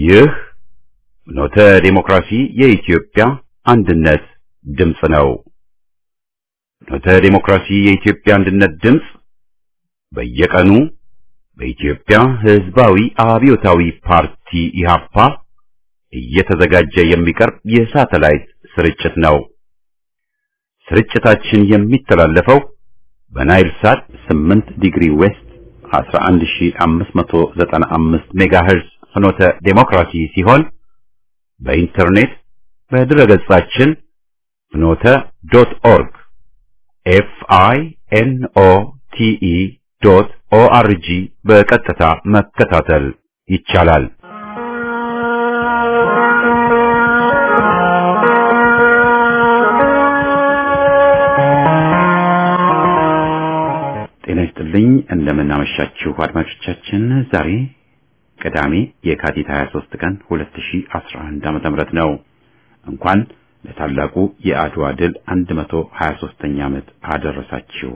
ይህ ኖተ ዴሞክራሲ የኢትዮጵያ አንድነት ድምፅ ነው። ኖተ ዴሞክራሲ የኢትዮጵያ አንድነት ድምፅ በየቀኑ በኢትዮጵያ ሕዝባዊ አብዮታዊ ፓርቲ ኢህአፓ እየተዘጋጀ የሚቀርብ የሳተላይት ስርጭት ነው። ስርጭታችን የሚተላለፈው በናይል ሳት 8 ዲግሪ ዌስት 11595 ሜጋሄርዝ ፍኖተ ዴሞክራሲ ሲሆን በኢንተርኔት በድረገጻችን ፍኖተ ዶት ኦርግ ኤፍ አይ ኤን ኦ ቲ ኢ ዶት ኦ አር ጂ በቀጥታ መከታተል ይቻላል። ጤና ይስጥልኝ። እንደምን አመሻችሁ አድማጮቻችን። ዛሬ ቅዳሜ የካቲት 23 ቀን 2011 ዓ.ም ነው። እንኳን ለታላቁ የአድዋ ድል 123ኛ ዓመት አደረሳችሁ።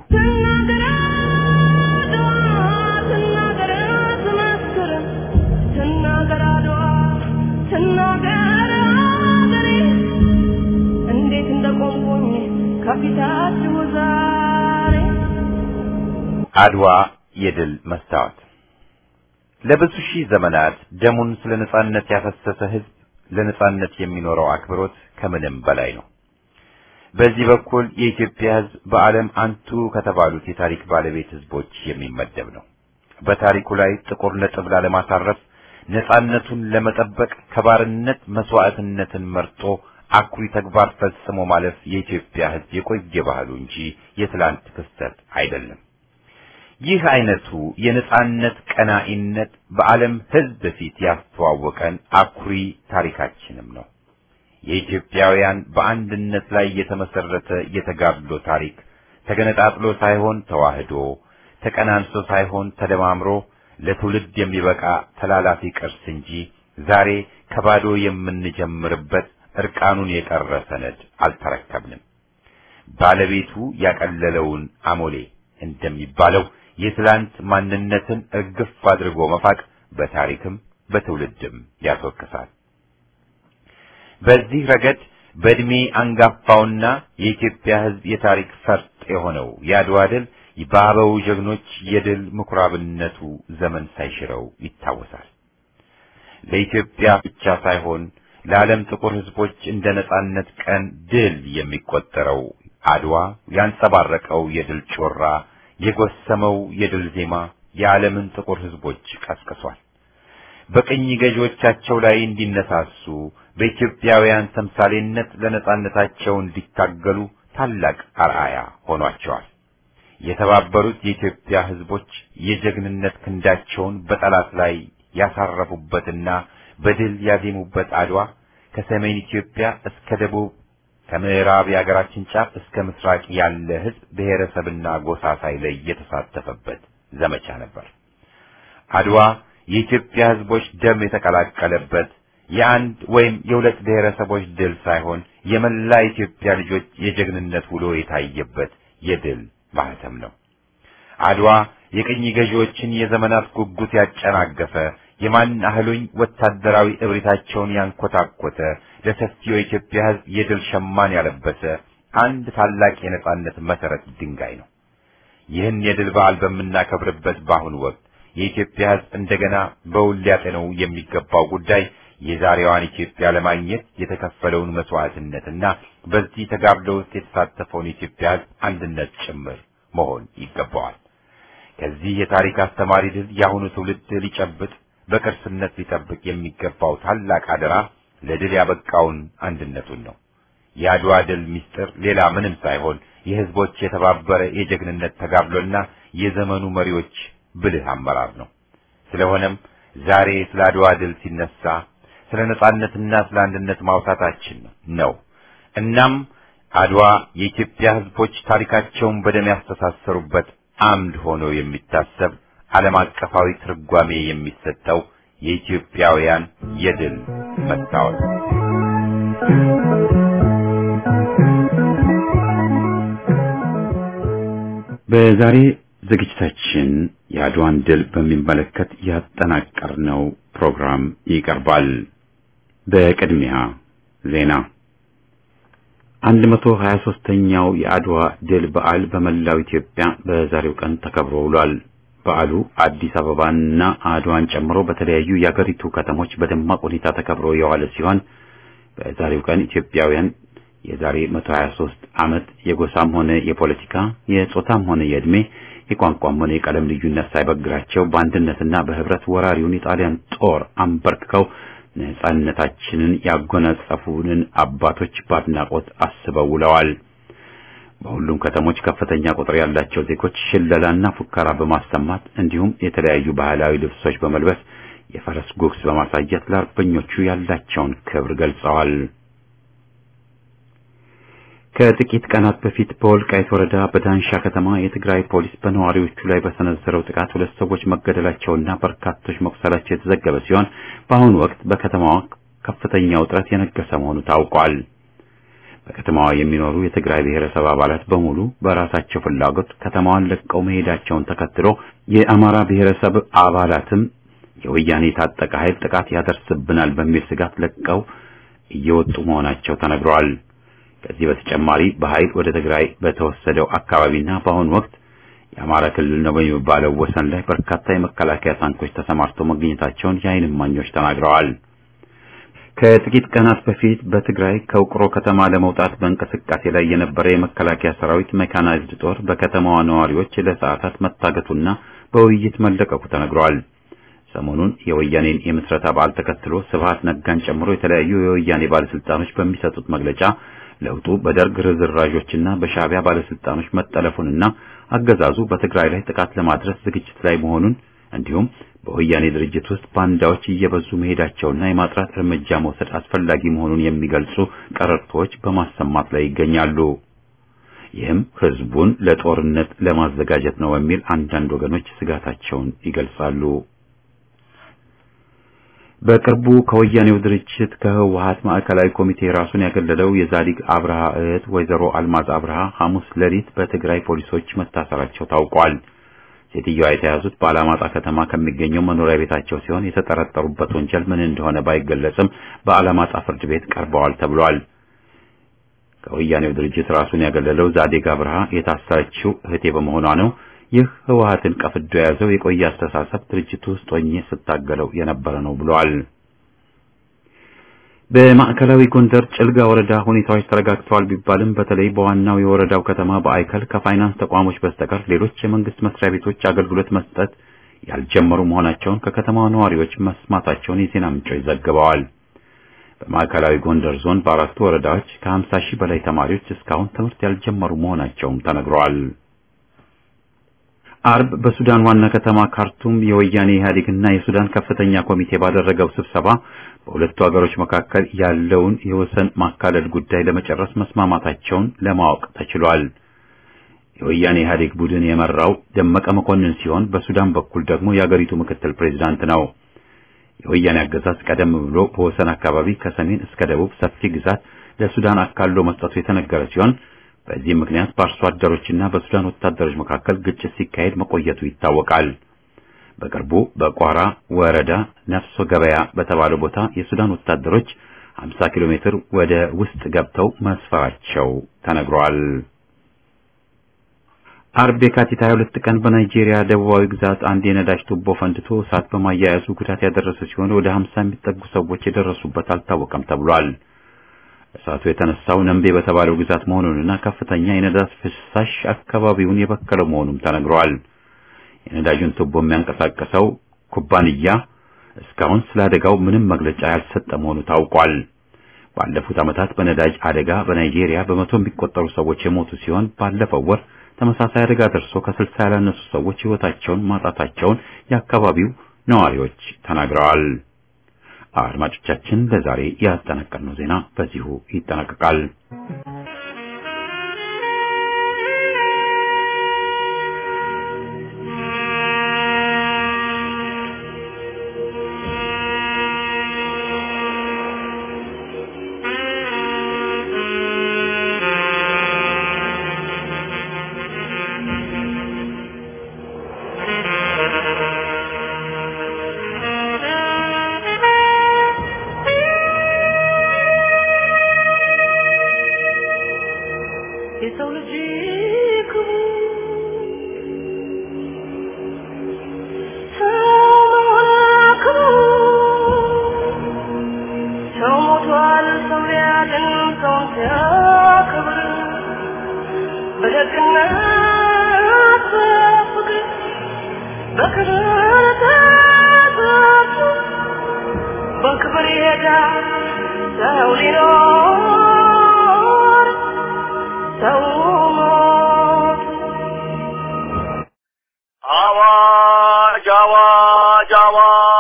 እንዴት እንደቆምኩኝ ከፊታችሁ ዛሬ አድዋ የድል መስታወት ለብዙ ሺህ ዘመናት ደሙን ስለ ነጻነት ያፈሰሰ ሕዝብ ለነጻነት የሚኖረው አክብሮት ከምንም በላይ ነው። በዚህ በኩል የኢትዮጵያ ሕዝብ በዓለም አንቱ ከተባሉት የታሪክ ባለቤት ሕዝቦች የሚመደብ ነው። በታሪኩ ላይ ጥቁር ነጥብ ላለማሳረፍ ነጻነቱን ለመጠበቅ ከባርነት መስዋዕትነትን መርጦ አኩሪ ተግባር ፈጽሞ ማለፍ የኢትዮጵያ ሕዝብ የቆየ ባህሉ እንጂ የትላንት ክስተት አይደለም። ይህ አይነቱ የነጻነት ቀናኢነት በዓለም ሕዝብ ፊት ያስተዋወቀን አኩሪ ታሪካችንም ነው። የኢትዮጵያውያን በአንድነት ላይ የተመሰረተ የተጋድሎ ታሪክ ተገነጣጥሎ ሳይሆን ተዋህዶ፣ ተቀናንሶ ሳይሆን ተደማምሮ ለትውልድ የሚበቃ ተላላፊ ቅርስ እንጂ ዛሬ ከባዶ የምንጀምርበት እርቃኑን የቀረ ሰነድ አልተረከብንም። ባለቤቱ ያቀለለውን አሞሌ እንደሚባለው የትላንት ማንነትን እርግፍ አድርጎ መፋቅ በታሪክም በትውልድም ያስወቅሳል። በዚህ ረገድ በዕድሜ አንጋፋውና የኢትዮጵያ ሕዝብ የታሪክ ፈርጥ የሆነው የአድዋ ድል በአበው ጀግኖች የድል ምኩራብነቱ ዘመን ሳይሽረው ይታወሳል። ለኢትዮጵያ ብቻ ሳይሆን ለዓለም ጥቁር ሕዝቦች እንደ ነጻነት ቀን ድል የሚቆጠረው አድዋ ያንጸባረቀው የድል ጮራ የጎሰመው የድል ዜማ የዓለምን ጥቁር ሕዝቦች ቀስቅሷል። በቅኝ ገዢዎቻቸው ላይ እንዲነሳሱ በኢትዮጵያውያን ተምሳሌነት ለነጻነታቸው እንዲታገሉ ታላቅ አርአያ ሆኗቸዋል። የተባበሩት የኢትዮጵያ ሕዝቦች የጀግንነት ክንዳቸውን በጠላት ላይ ያሳረፉበትና በድል ያዜሙበት አድዋ ከሰሜን ኢትዮጵያ እስከ ደቡብ ከምዕራብ የአገራችን ጫፍ እስከ ምስራቅ ያለ ሕዝብ ብሔረሰብና ጎሳ ሳይለይ የተሳተፈበት ዘመቻ ነበር። አድዋ የኢትዮጵያ ሕዝቦች ደም የተቀላቀለበት የአንድ ወይም የሁለት ብሔረሰቦች ድል ሳይሆን የመላ ኢትዮጵያ ልጆች የጀግንነት ውሎ የታየበት የድል ማህተም ነው። አድዋ የቅኝ ገዢዎችን የዘመናት ጉጉት ያጨናገፈ የማን አህሉኝ ወታደራዊ እብሪታቸውን ያንኮታኮተ ለሰፊው የኢትዮጵያ ሕዝብ የድል ሸማን ያለበሰ አንድ ታላቅ የነጻነት መሰረት ድንጋይ ነው። ይህን የድል በዓል በምናከብርበት በአሁኑ ወቅት የኢትዮጵያ ሕዝብ እንደገና በውል ሊያጤነው የሚገባው ጉዳይ የዛሬዋን ኢትዮጵያ ለማግኘት የተከፈለውን መስዋዕትነትና በዚህ ተጋድሎ ውስጥ የተሳተፈውን የኢትዮጵያ ሕዝብ አንድነት ጭምር መሆን ይገባዋል። ከዚህ የታሪክ አስተማሪ ድል የአሁኑ ትውልድ ሊጨብጥ በቅርስነት ሊጠብቅ የሚገባው ታላቅ አደራ ለድል ያበቃውን አንድነቱን ነው። የአድዋ ድል ምስጢር ሌላ ምንም ሳይሆን የሕዝቦች የተባበረ የጀግንነት ተጋድሎና የዘመኑ መሪዎች ብልህ አመራር ነው። ስለሆነም ዛሬ ስለ አድዋ ድል ሲነሳ ስለ ነጻነትና ስለ አንድነት ማውሳታችን ነው። እናም አድዋ የኢትዮጵያ ሕዝቦች ታሪካቸውን በደም ያስተሳሰሩበት አምድ ሆኖ የሚታሰብ ዓለም አቀፋዊ ትርጓሜ የሚሰጠው የኢትዮጵያውያን የድል መስታወት በዛሬ ዝግጅታችን የአድዋን ድል በሚመለከት ያጠናቀርነው ፕሮግራም ይቀርባል። በቅድሚያ ዜና 123ኛው የአድዋ ድል በዓል በመላው ኢትዮጵያ በዛሬው ቀን ተከብሮ ውሏል። በዓሉ አዲስ አበባና አድዋን ጨምሮ በተለያዩ የአገሪቱ ከተሞች በደማቅ ሁኔታ ተከብሮ የዋለ ሲሆን በዛሬው ቀን ኢትዮጵያውያን የዛሬ 123 ዓመት የጎሳም ሆነ የፖለቲካ የጾታም ሆነ የዕድሜ የቋንቋም ሆነ የቀለም ልዩነት ሳይበግራቸው በአንድነትና በህብረት ወራሪውን የጣሊያን ጦር አንበርክከው ነጻነታችንን ያጎናጸፉንን አባቶች በአድናቆት አስበው ውለዋል። በሁሉም ከተሞች ከፍተኛ ቁጥር ያላቸው ዜጎች ሽለላና ፉከራ በማሰማት እንዲሁም የተለያዩ ባህላዊ ልብሶች በመልበስ የፈረስ ጉግስ በማሳየት ለአርበኞቹ ያላቸውን ክብር ገልጸዋል። ከጥቂት ቀናት በፊት በወልቃይት ወረዳ በዳንሻ ከተማ የትግራይ ፖሊስ በነዋሪዎቹ ላይ በሰነዘረው ጥቃት ሁለት ሰዎች መገደላቸውና በርካቶች መቁሰላቸው የተዘገበ ሲሆን በአሁኑ ወቅት በከተማዋ ከፍተኛ ውጥረት የነገሰ መሆኑ ታውቋል። በከተማዋ የሚኖሩ የትግራይ ብሔረሰብ አባላት በሙሉ በራሳቸው ፍላጎት ከተማዋን ለቀው መሄዳቸውን ተከትሎ የአማራ ብሔረሰብ አባላትም የወያኔ የታጠቀ ኃይል ጥቃት ያደርስብናል በሚል ስጋት ለቀው እየወጡ መሆናቸው ተነግረዋል። ከዚህ በተጨማሪ በኃይል ወደ ትግራይ በተወሰደው አካባቢና በአሁኑ ወቅት የአማራ ክልል ነው በሚባለው ወሰን ላይ በርካታ የመከላከያ ታንኮች ተሰማርተው መገኘታቸውን የዓይን እማኞች ተናግረዋል። ከጥቂት ቀናት በፊት በትግራይ ከውቅሮ ከተማ ለመውጣት በእንቅስቃሴ ላይ የነበረ የመከላከያ ሰራዊት ሜካናይዝድ ጦር በከተማዋ ነዋሪዎች ለሰዓታት መታገቱና በውይይት መለቀቁ ተነግሯል። ሰሞኑን የወያኔን የምስረታ በዓል ተከትሎ ስብሃት ነጋን ጨምሮ የተለያዩ የወያኔ ባለስልጣኖች በሚሰጡት መግለጫ ለውጡ በደርግ ርዝራዦችና በሻዕቢያ ባለስልጣኖች መጠለፉንና አገዛዙ በትግራይ ላይ ጥቃት ለማድረስ ዝግጅት ላይ መሆኑን እንዲሁም በወያኔ ድርጅት ውስጥ ባንዳዎች እየበዙ መሄዳቸውና የማጥራት እርምጃ መውሰድ አስፈላጊ መሆኑን የሚገልጹ ቀረርቶዎች በማሰማት ላይ ይገኛሉ። ይህም ህዝቡን ለጦርነት ለማዘጋጀት ነው በሚል አንዳንድ ወገኖች ስጋታቸውን ይገልጻሉ። በቅርቡ ከወያኔው ድርጅት ከህወሀት ማዕከላዊ ኮሚቴ ራሱን ያገለለው የዛዲግ አብርሃ እህት ወይዘሮ አልማዝ አብርሃ ሐሙስ ሌሊት በትግራይ ፖሊሶች መታሰራቸው ታውቋል። ሴትዮዋ የተያዙት በአላማጣ ከተማ ከሚገኘው መኖሪያ ቤታቸው ሲሆን የተጠረጠሩበት ወንጀል ምን እንደሆነ ባይገለጽም በአላማጣ ፍርድ ቤት ቀርበዋል ተብሏል። ከወያኔው ድርጅት ራሱን ያገለለው ዛዲግ አብርሃ የታሰረችው እህቴ በመሆኗ ነው። ይህ ህወሀትን ቀፍዶ የያዘው የቆየ አስተሳሰብ ድርጅቱ ውስጥ ሆኜ ስታገለው የነበረ ነው ብሏል። በማዕከላዊ ጎንደር ጭልጋ ወረዳ ሁኔታዎች ተረጋግተዋል ቢባልም በተለይ በዋናው የወረዳው ከተማ በአይከል ከፋይናንስ ተቋሞች በስተቀር ሌሎች የመንግስት መስሪያ ቤቶች አገልግሎት መስጠት ያልጀመሩ መሆናቸውን ከከተማዋ ነዋሪዎች መስማታቸውን የዜና ምንጮች ዘግበዋል። በማዕከላዊ ጎንደር ዞን በአራቱ ወረዳዎች ከ50 ሺህ በላይ ተማሪዎች እስካሁን ትምህርት ያልጀመሩ መሆናቸውም ተነግረዋል። አርብ በሱዳን ዋና ከተማ ካርቱም የወያኔ ኢህአዴግና የሱዳን ከፍተኛ ኮሚቴ ባደረገው ስብሰባ በሁለቱ ሀገሮች መካከል ያለውን የወሰን ማካለል ጉዳይ ለመጨረስ መስማማታቸውን ለማወቅ ተችሏል። የወያኔ ኢህአዴግ ቡድን የመራው ደመቀ መኮንን ሲሆን በሱዳን በኩል ደግሞ የአገሪቱ ምክትል ፕሬዝዳንት ነው። የወያኔ አገዛዝ ቀደም ብሎ በወሰን አካባቢ ከሰሜን እስከ ደቡብ ሰፊ ግዛት ለሱዳን አካሎ መስጠቱ የተነገረ ሲሆን በዚህ ምክንያት በአርሶ አደሮችና በሱዳን ወታደሮች መካከል ግጭት ሲካሄድ መቆየቱ ይታወቃል። በቅርቡ በቋራ ወረዳ ነፍሶ ገበያ በተባለ ቦታ የሱዳን ወታደሮች 50 ኪሎ ሜትር ወደ ውስጥ ገብተው መስፈራቸው ተነግሯል። አርብ የካቲት 22 ቀን በናይጄሪያ ደቡባዊ ግዛት አንድ የነዳጅ ቱቦ ፈንድቶ እሳት በማያያዙ ጉዳት ያደረሰ ሲሆን ወደ 50 የሚጠጉ ሰዎች የደረሱበት አልታወቀም ተብሏል። እሳቱ የተነሳው ነምቤ በተባለው ግዛት መሆኑንና ከፍተኛ የነዳጅ ፍሳሽ አካባቢውን የበከለው መሆኑም ተነግሯል። የነዳጁን ቱቦ የሚያንቀሳቀሰው ኩባንያ እስካሁን ስለ አደጋው ምንም መግለጫ ያልሰጠ መሆኑ ታውቋል። ባለፉት ዓመታት በነዳጅ አደጋ በናይጄሪያ በመቶ የሚቆጠሩ ሰዎች የሞቱ ሲሆን ባለፈው ወር ተመሳሳይ አደጋ ደርሶ ከስልሳ ያላነሱ ሰዎች ሕይወታቸውን ማጣታቸውን የአካባቢው ነዋሪዎች ተናግረዋል። አድማጮቻችን ለዛሬ ያጠናቀርነው ዜና በዚሁ ይጠናቀቃል።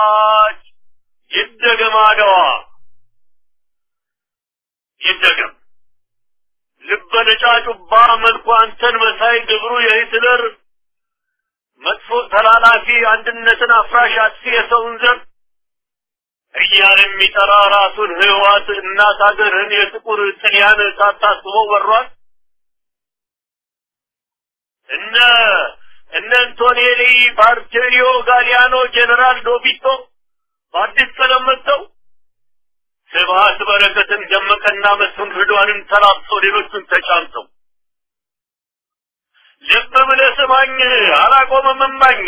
አዋጅ ይደገም አድዋ ይደገም ልበ ነጫጩባ መልኩ አንተን መሳይ ግብሩ የሂትለር መጥፎ ተላላፊ አንድነትን አፍራሽ አጥፊ የሰውን ዘር እያለ የሚጠራ ራሱን ህዋት እናት ሀገርህን የጥቁር ጥልያን ሳታስበው ወሯል። እነ እነ አንቶኔሊ ባርቴሪዮ ጋሊያኖ ጄኔራል ዶቢቶ በአዲስ ቀለም መጥተው ስብሀት በረከትን ደመቀና መስፍን ርዷንን ተላብሰው ሌሎቹን ተጫምተው ልብ ብለህ ስማኝ አላቆመም እማኝ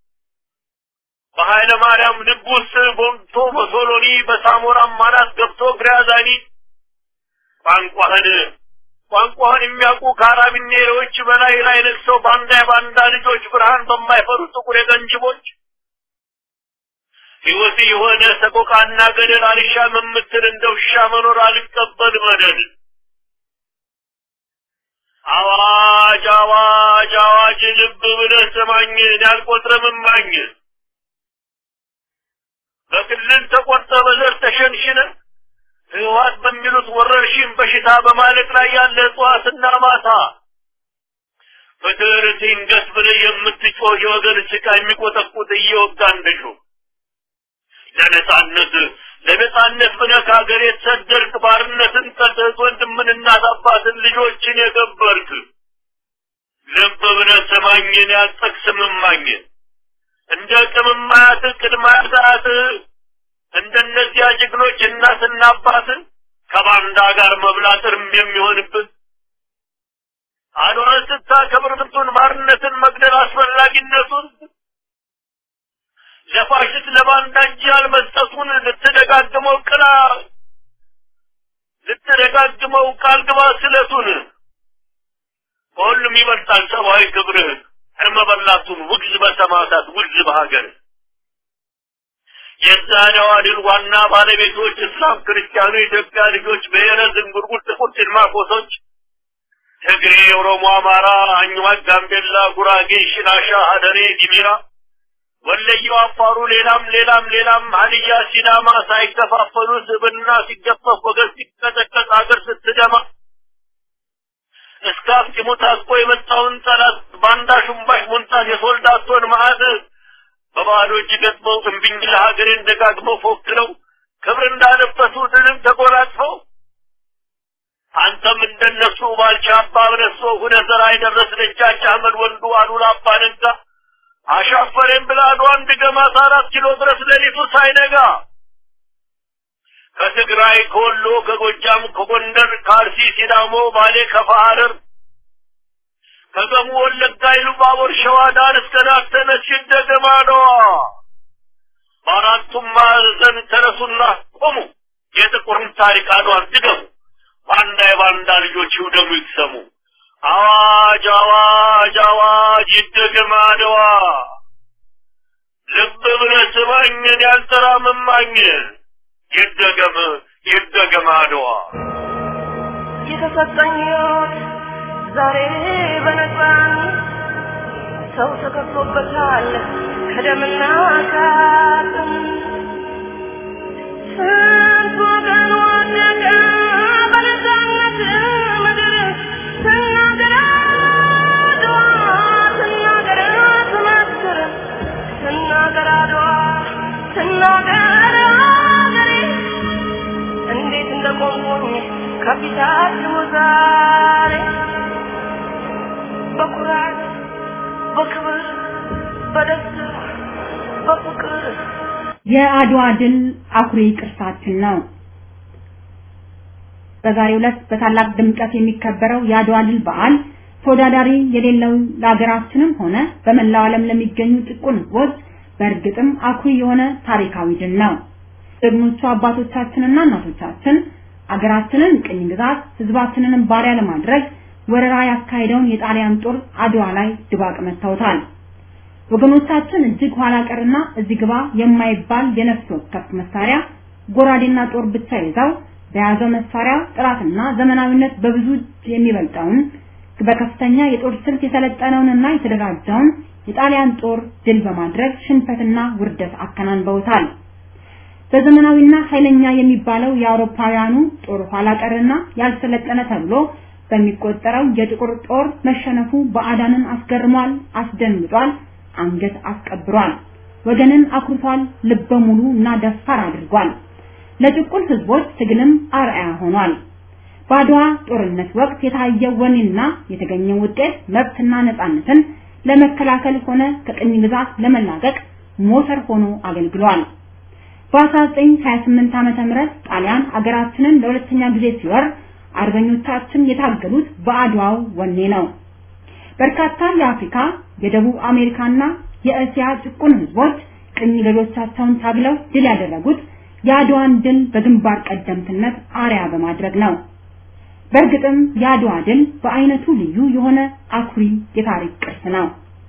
በኃይለ ማርያም ልብ ውስጥ ቦምቶ በሶሎኒ በሳሞራም ማናት ገብቶ ግራዛኒ ቋንቋህን ቋንቋህን የሚያውቁ ካራቢኔሮች በላይ ላይ ነግሰው ባንዳ የባንዳ ልጆች ብርሃን በማይፈሩ ጥቁር የቀንጅቦች ሕይወት የሆነ ሰቆቃና ገደል አልሻም የምትል እንደ ውሻ መኖር አልቀበል መደል አዋጅ አዋጅ አዋጅ ልብ ብለህ ስማኝ ያልቆጥረም እማኝ በክልል ተቆርጠ በዘር ተሸንሽነ ህወሓት በሚሉት ወረርሽኝ በሽታ በማለቅ ላይ ያለ እጽዋትና ማታ ፍትር ሲንገስ ብለህ የምትጮህ የወገን ጭቃ የሚቆጠቁት እየወጋ እንደሹ ለነጻነት ለነጻነት ብለህ ከሀገር የተሰደድክ ባርነትን ጠልተህ ወንድምን እናት አባትን ልጆችን የገበርክ ልብ ብለህ ስማኝን ያልጠቅስም እማኝ እንደ ቅምማያት ቅድማያት እንደነዚያ ጀግኖች እናትና አባትን ከባንዳ ጋር መብላት እርም የሚሆንብን አድዋን ስታከብር ብቱን ባርነትን መግደል አስፈላጊነቱን ለፋሽስት ለባንዳ እንጂ ያልመስጠቱን ልትደጋግመው ቅላ ልትደጋግመው ቃል ግባ ስለቱን ከሁሉም ይበልጣል ሰብአዊ ክብርህ እርመ በላቱን ውግዝ በሰማዕታት ውግዝ በሀገር የዛሬዋ ድል ዋና ባለቤቶች እስላም፣ ክርስቲያኑ፣ የኢትዮጵያ ልጆች፣ ብሔረ ዝንጉርጉር፣ ጥቁር ጭልማቆሶች፣ ትግሬ፣ ኦሮሞ፣ አማራ፣ አኝዋክ፣ ጋምቤላ፣ ጉራጌ፣ ሽናሻ፣ ሀደሬ፣ ዲሚራ፣ ወለየው፣ አፋሩ፣ ሌላም ሌላም ሌላም ሀዲያ፣ ሲዳማ ሳይከፋፈሉ ስብና ሲገፈፍ ወገን ሲቀጠቀጥ አገር ስትደማ እስከ አፍጢሙ ታጥቆ የመጣውን ጠላት ባንዳ ሹምባሽ ሞንታት የሶልዳቶን መዓት በባዶ እጅ ገጥመው እምቢኝ ለሀገሬን ደጋግመው ፎክረው ክብር እንዳለበሱ ድልም ተጎናጽፈው አንተም እንደነሱ ባልቻ አባ በነሶ ሁነ ዘራ የደረስ ደጃች አህመድ ወንዱ አሉላ አባ ነጋ አሻፈሬን ብላ አድዋን ድገማት አራት ኪሎ ድረስ ሌሊቱ ሳይነጋ ከትግራይ ከወሎ ከጎጃም ከጎንደር ከአርሲ ሲዳሞ ባሌ ከፋ ሐረር ከገሙ ወለጋ ኢሉባቦር ሸዋ ዳር እስከ ዳር ተነሽ ደገማ ነዋ በአራቱም ማዕዘን ተነሱና ቆሙ የጥቁርን ታሪክ አድዋን ድገሙ ባንዳ የባንዳ ልጆች ይውደሙ ይቅሰሙ አዋጅ አዋጅ አዋጅ ይደገም አድዋ ልብ ብለህ ስማኝን ያልተራመማኝ ይደገም ይደገም አድዋ የተሰጠኝ ሕይወት ዛሬ በነፃን ሰው ተከፍሎበታል ከደምና ከአጥንት ስንት ወገን ወደቀ በነፃነት ምድር ስናገር አድዋ ስናገር ትመስክር ስናገር አድዋ ስናገር አገሬ እንዴት እንደቆምኩኝ ከፊታችሁ ዛሬ በኩራት በክብር በደስታ በፍቅር የአድዋ ድል አኩሪ ቅርሳችን ነው። በዛሬው ዕለት በታላቅ ድምቀት የሚከበረው የአድዋ ድል በዓል ተወዳዳሪ የሌለው ለሀገራችንም ሆነ በመላው ዓለም ለሚገኙ ጭቁን ሕዝቦች በእርግጥም አኩሪ የሆነ ታሪካዊ ድል ነው። ጀግኖቹ አባቶቻችንና እናቶቻችን አገራችንን ቅኝ ግዛት ህዝባችንንም ባሪያ ለማድረግ ወረራ ያካሄደውን የጣሊያን ጦር አድዋ ላይ ድባቅ መታውታል። ወገኖቻችን እጅግ ኋላ ቀርና እዚህ ግባ የማይባል የነፍስ ወከፍ መሳሪያ ጎራዴና ጦር ብቻ ይዘው በያዘው መሳሪያ ጥራትና ዘመናዊነት በብዙ የሚበልጠውን በከፍተኛ የጦር ስልት የሰለጠነውንና የተደራጀውን የጣሊያን ጦር ድል በማድረግ ሽንፈትና ውርደት አከናንበውታል። በዘመናዊና ኃይለኛ የሚባለው የአውሮፓውያኑ ጦር ኋላ ቀርና ያልሰለጠነ ተብሎ በሚቆጠረው የጥቁር ጦር መሸነፉ ባዕዳንን አስገርሟል፣ አስደንግጧል፣ አንገት አስቀብሯል፣ ወገንን አኩርቷል፣ ልበ ሙሉ እና ደፋር አድርጓል። ለጭቁን ህዝቦች ትግልም አርአያ ሆኗል። በአድዋ ጦርነት ወቅት የታየው ወኔና የተገኘው ውጤት መብትና ነፃነትን ለመከላከል ሆነ ከቅኝ ግዛት ለመላቀቅ ሞተር ሆኖ አገልግሏል። በ1928 ዓመተ ምህረት ጣሊያን አገራችንን ለሁለተኛ ጊዜ ሲወር አርበኞቻችን የታገሉት በአድዋው ወኔ ነው። በርካታ የአፍሪካ፣ የደቡብ አሜሪካና የእስያ ጭቁን ህዝቦች ቅኝ ገዢዎቻቸውን ታግለው ድል ያደረጉት የአድዋን ድል በግንባር ቀደምትነት አርያ በማድረግ ነው። በእርግጥም የአድዋ ድል በአይነቱ ልዩ የሆነ አኩሪ የታሪክ ቅርስ ነው።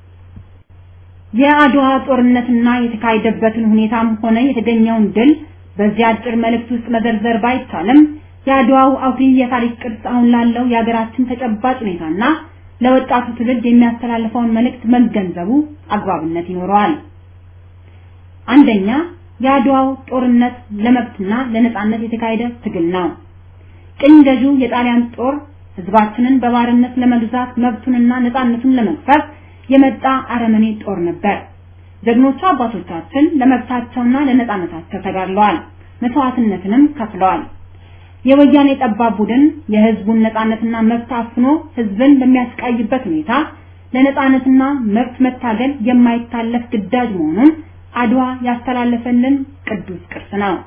የአድዋ ጦርነትና የተካሄደበትን ሁኔታም ሆነ የተገኘውን ድል በዚህ አጭር መልእክት ውስጥ መዘርዘር ባይቻልም የአድዋው አኩሪ የታሪክ ቅርስ አሁን ላለው የሀገራችን ተጨባጭ ሁኔታና ለወጣቱ ትውልድ የሚያስተላልፈውን መልእክት መገንዘቡ አግባብነት ይኖረዋል። አንደኛ የአድዋው ጦርነት ለመብትና ለነጻነት የተካሄደ ትግል ነው። ቅኝ ገዢው የጣሊያን ጦር ህዝባችንን በባርነት ለመግዛት መብቱንና ነጻነቱን ለመግፈፍ የመጣ አረመኔ ጦር ነበር። ጀግኖቹ አባቶቻችን ለመብታቸውና ለነጻነታቸው ተጋድለዋል፣ መስዋዕትነትንም ከፍለዋል። የወያኔ ጠባብ ቡድን የህዝቡን ነጻነትና መብት አፍኖ ህዝብን በሚያስቃይበት ሁኔታ ለነጻነትና መብት መታገል የማይታለፍ ግዳጅ መሆኑን አድዋ ያስተላለፈልን ቅዱስ ቅርስ ነው።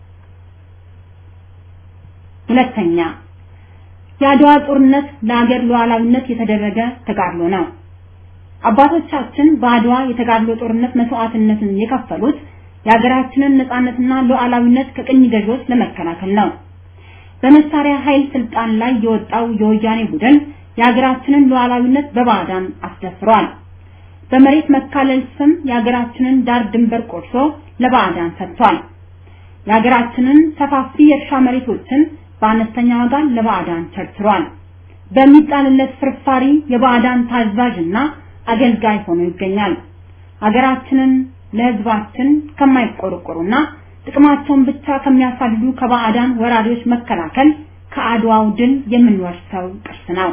ሁለተኛ የአድዋ ጦርነት ለሀገር ሉዓላዊነት የተደረገ ተጋድሎ ነው። አባቶቻችን በአድዋ የተጋድሎ ጦርነት መስዋዕትነትን የከፈሉት የሀገራችንን ነጻነትና ሉዓላዊነት ከቅኝ ገዢዎች ለመከላከል ነው። በመሳሪያ ኃይል ስልጣን ላይ የወጣው የወያኔ ቡድን የሀገራችንን ሉዓላዊነት በባዕዳን አስደፍሯል። በመሬት መካለል ስም የሀገራችንን ዳር ድንበር ቆርሶ ለባዕዳን ሰጥቷል። የሀገራችንን ሰፋፊ የእርሻ መሬቶችን በአነስተኛ ዋጋ ለባዕዳን ቸርችሯል። በሚጣልለት ፍርፋሪ የባዕዳን ታዛዥና አገልጋይ ሆኖ ይገኛል። ሀገራችንን ለህዝባችን ከማይቆረቆሩና ጥቅማቸውን ብቻ ከሚያሳድዱ ከባዕዳን ወራሪዎች መከላከል ከአድዋው ድል የምንወርሰው ቅርስ ነው።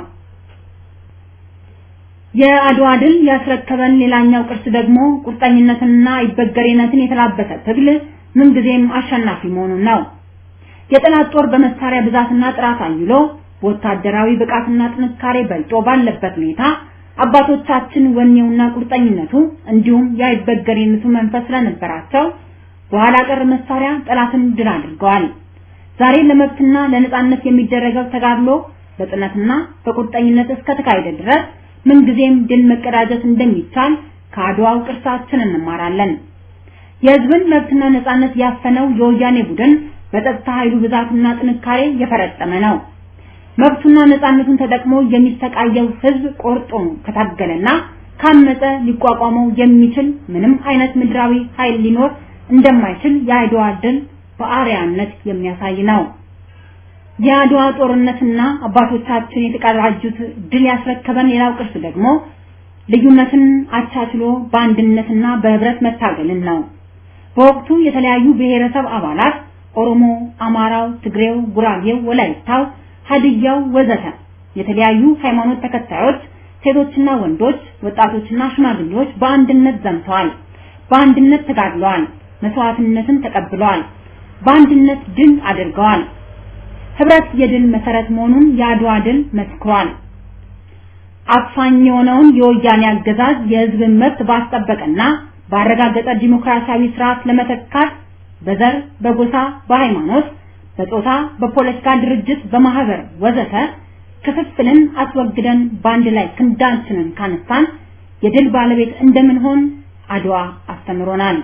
የአድዋ ድል ያስረከበን ሌላኛው ቅርስ ደግሞ ቁርጠኝነትንና አይበገሬነትን የተላበሰ ትግል ምንጊዜም አሸናፊ መሆኑን ነው። የጠላት ጦር በመሳሪያ ብዛትና ጥራት አይሎ በወታደራዊ ብቃትና ጥንካሬ በልጦ ባለበት ሁኔታ አባቶቻችን ወኔውና ቁርጠኝነቱ እንዲሁም የአይበገሬነቱ መንፈስ ስለነበራቸው በኋላ ቀር መሳሪያ ጠላትን ድል አድርገዋል። ዛሬ ለመብትና ለነጻነት የሚደረገው ተጋድሎ በጽናትና በቁርጠኝነት እስከተካሄደ ድረስ ምንጊዜም ድል መቀዳጀት እንደሚቻል ከአድዋው ቅርሳችን እንማራለን። የህዝብን መብትና ነጻነት ያፈነው የወያኔ ቡድን በጸጥታ ኃይሉ ብዛትና ጥንካሬ የፈረጠመ ነው። መብቱና ነጻነቱን ተጠቅሞ የሚሰቃየው ህዝብ ቆርጦ ከታገለና ካመፀ ሊቋቋመው የሚችል ምንም አይነት ምድራዊ ኃይል ሊኖር እንደማይችል የአድዋ ድል በአርያነት የሚያሳይ ነው። የአድዋ ጦርነትና አባቶቻችን የተቀዳጁት ድል ያስረከበን ሌላው ቅርስ ደግሞ ልዩነትን አቻችሎ በአንድነትና በህብረት መታገልን ነው። በወቅቱ የተለያዩ ብሔረሰብ አባላት ኦሮሞ፣ አማራው፣ ትግሬው፣ ጉራጌው፣ ወላይታው፣ ሀድያው ወዘተ የተለያዩ ሃይማኖት ተከታዮች ሴቶችና ወንዶች፣ ወጣቶችና ሽማግሌዎች በአንድነት ዘምተዋል። በአንድነት ተጋድለዋል። መስዋዕትነትን ተቀብለዋል። በአንድነት ድል አድርገዋል። ህብረት የድል መሰረት መሆኑን የአድዋ ድል መስክሯል። አፋኝ የሆነውን የወያኔ አገዛዝ የህዝብን መብት ባስጠበቀና ባረጋገጠ ዲሞክራሲያዊ ስርዓት ለመተካት በዘር፣ በጎሳ፣ በሃይማኖት፣ በጾታ፣ በፖለቲካ ድርጅት፣ በማህበር ወዘተ ክፍፍልን አስወግደን በአንድ ላይ ክንዳችንን ካነሳን የድል ባለቤት እንደምንሆን አድዋ አስተምሮናል።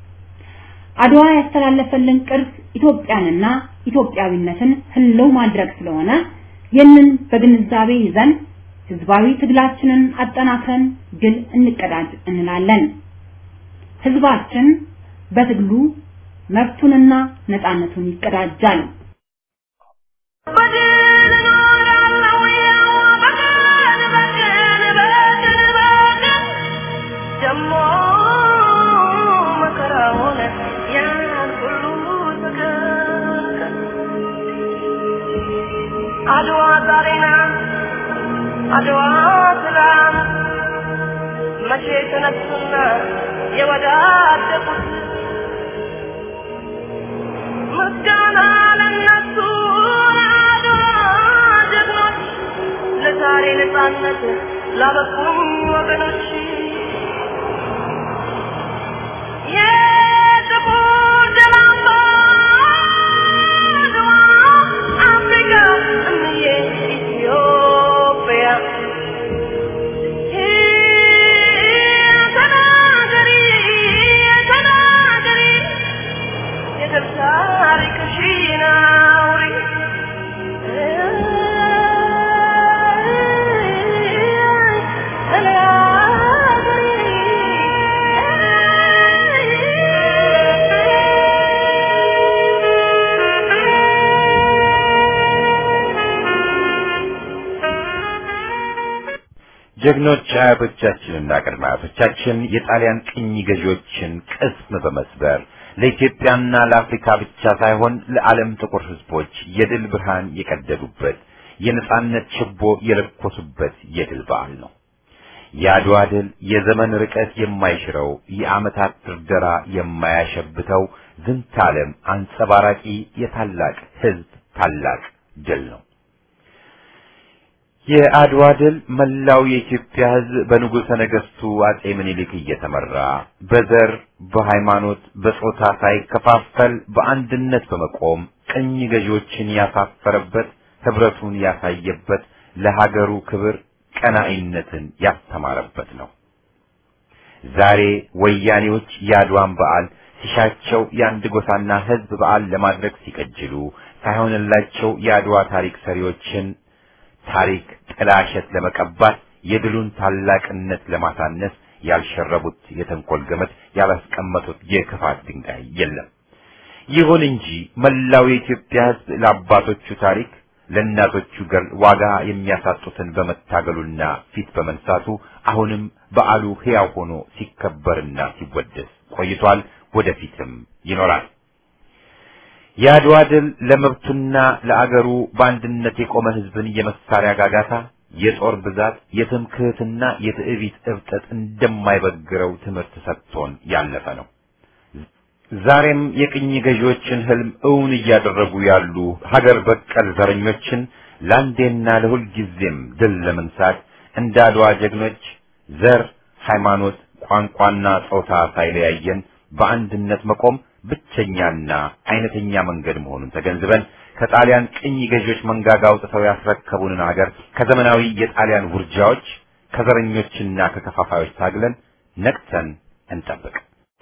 አድዋ ያስተላለፈልን ቅርስ ኢትዮጵያንና ኢትዮጵያዊነትን ህልው ማድረግ ስለሆነ ይህንን በግንዛቤ ይዘን ህዝባዊ ትግላችንን አጠናክረን ድል እንቀዳጅ እንላለን። ህዝባችን በትግሉ መብቱንና ነፃነቱን ይቀዳጃል። በድል እኖራለሁ ያው በቀን በቀን በቀን በቀን አድዋ ዛሬ ናት አድዋ ትላንት መቼ ተነሱና የወዳደቁት ምስጋና ለነሱ ለአድዋ ጀግኖች ለዛሬ ነፃነት ላበቁኝ ወገኖች የጥቁር ደም አምባ አድዋ አፍሪካ እምዬ ኢትዮጵያ ተናገሪ ተናገሪ የድል ታሪክሽን አውሪ ጀግኖች አያቶቻችንና ቅድመ አያቶቻችን የጣሊያን ቅኝ ገዢዎችን ቅስም በመስበር ለኢትዮጵያና ለአፍሪካ ብቻ ሳይሆን ለዓለም ጥቁር ሕዝቦች የድል ብርሃን የቀደዱበት የነጻነት ችቦ የለኮሱበት የድል በዓል ነው። የአድዋ ድል የዘመን ርቀት የማይሽረው የዓመታት ድርደራ የማያሸብተው ዝንተ ዓለም አንጸባራቂ የታላቅ ሕዝብ ታላቅ ድል ነው። የአድዋ ድል መላው የኢትዮጵያ ሕዝብ በንጉሠ ነገሥቱ አጼ ምኒልክ እየተመራ በዘር፣ በሃይማኖት፣ በጾታ ሳይከፋፈል በአንድነት በመቆም ቅኝ ገዢዎችን ያሳፈረበት፣ ህብረቱን ያሳየበት፣ ለሀገሩ ክብር ቀናኢነትን ያስተማረበት ነው። ዛሬ ወያኔዎች የአድዋን በዓል ሲሻቸው የአንድ ጎሳና ሕዝብ በዓል ለማድረግ ሲቀጅሉ ሳይሆንላቸው የአድዋ ታሪክ ሰሪዎችን ታሪክ ጥላሸት ለመቀባት የድሉን ታላቅነት ለማሳነስ ያልሸረቡት የተንኮል ገመድ ያላስቀመጡት የክፋት ድንጋይ የለም። ይሁን እንጂ መላው የኢትዮጵያ ሕዝብ ለአባቶቹ ታሪክ ለእናቶቹ ገር ዋጋ የሚያሳጡትን በመታገሉና ፊት በመንሳቱ አሁንም በዓሉ ሕያው ሆኖ ሲከበርና ሲወደስ ቆይቷል። ወደፊትም ይኖራል። የአድዋ ድል ለመብቱና ለአገሩ በአንድነት የቆመ ሕዝብን የመሳሪያ ጋጋታ፣ የጦር ብዛት፣ የትምክህትና የትዕቢት እብጠት እንደማይበግረው ትምህርት ሰጥቶን ያለፈ ነው። ዛሬም የቅኝ ገዢዎችን ህልም እውን እያደረጉ ያሉ ሀገር በቀል ዘረኞችን ለአንዴና ለሁል ጊዜም ድል ለመንሳት እንደ አድዋ ጀግኖች ዘር፣ ሃይማኖት፣ ቋንቋና ጾታ ሳይለያየን በአንድነት መቆም ብቸኛና አይነተኛ መንገድ መሆኑን ተገንዝበን ከጣሊያን ቅኝ ገዢዎች መንጋጋ አውጥተው ያስረከቡንን ሀገር ከዘመናዊ የጣሊያን ውርጃዎች ከዘረኞችና ከከፋፋዮች ታግለን ነቅተን እንጠብቅ።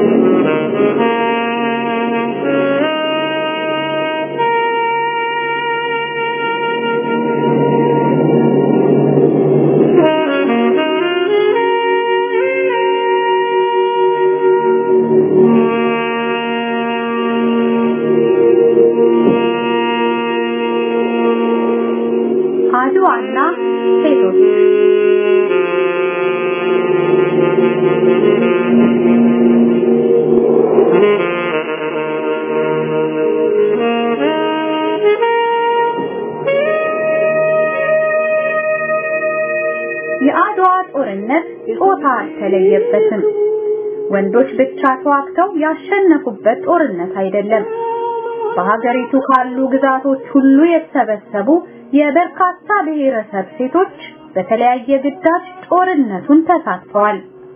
አድዋና ሴቶች የአድዋ ጦርነት ጾታ አልተለየበትም። ወንዶች ብቻ ተዋግተው ያሸነፉበት ጦርነት አይደለም። በሀገሪቱ ካሉ ግዛቶች ሁሉ የተሰበሰቡ የበርካታ ብሔረሰብ ሴቶች በተለያየ ግዳጅ ጦርነቱን ተሳትፈዋል።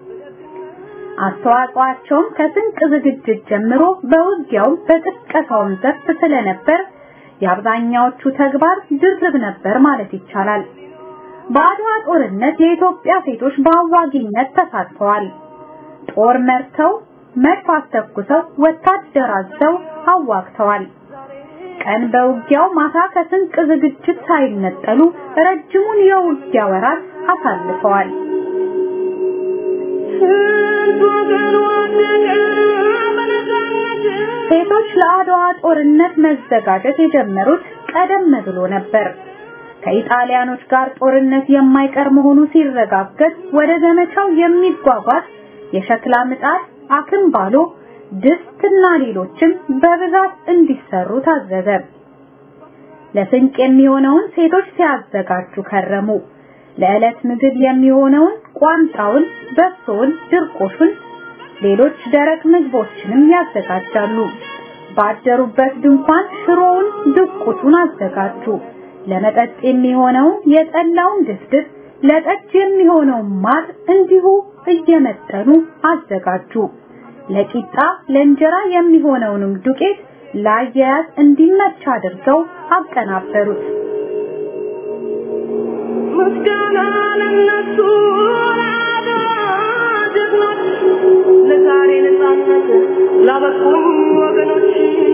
አስተዋጽኦአቸውም ከስንቅ ዝግጅት ጀምሮ በውጊያውም በቅስቀሳውም ዘርፍ ስለነበር የአብዛኛዎቹ ተግባር ድርብ ነበር ማለት ይቻላል። በአድዋ ጦርነት የኢትዮጵያ ሴቶች በአዋጊነት ተሳትፈዋል። ጦር መርተው፣ መድፍ አስተኩሰው፣ ወታደር አዘው አዋግተዋል። ቀን በውጊያው ማታ ከስንቅ ዝግጅት ሳይነጠሉ ረጅሙን የውጊያ ወራት አሳልፈዋል። ሴቶች ለአድዋ ጦርነት መዘጋጀት የጀመሩት ቀደም ብሎ ነበር። ከኢጣሊያኖች ጋር ጦርነት የማይቀር መሆኑ ሲረጋገጥ ወደ ዘመቻው የሚጓጓዝ የሸክላ ምጣድ፣ አክምባሎ፣ ድስትና ሌሎችም በብዛት እንዲሰሩ ታዘዘ። ለስንቅ የሚሆነውን ሴቶች ሲያዘጋጁ ከረሙ። ለዕለት ምግብ የሚሆነውን ቋንጣውን፣ በሶውን፣ ድርቆሹን፣ ሌሎች ደረቅ ምግቦችንም ያዘጋጃሉ። ባደሩበት ድንኳን ሽሮውን፣ ድቁሱን አዘጋጁ። ለመጠጥ የሚሆነውን የጠላውን ድፍድፍ፣ ለጠጅ የሚሆነውን ማር እንዲሁ እየመጠኑ አዘጋጁ። ለቂጣ ለእንጀራ የሚሆነውንም ዱቄት ለአያያዝ እንዲመች አድርገው አቀናበሩት። ምስጋና ለነሱ ለአድዋ ጀግኖች ለዛሬ ነፃነት ላበቁን ወገኖች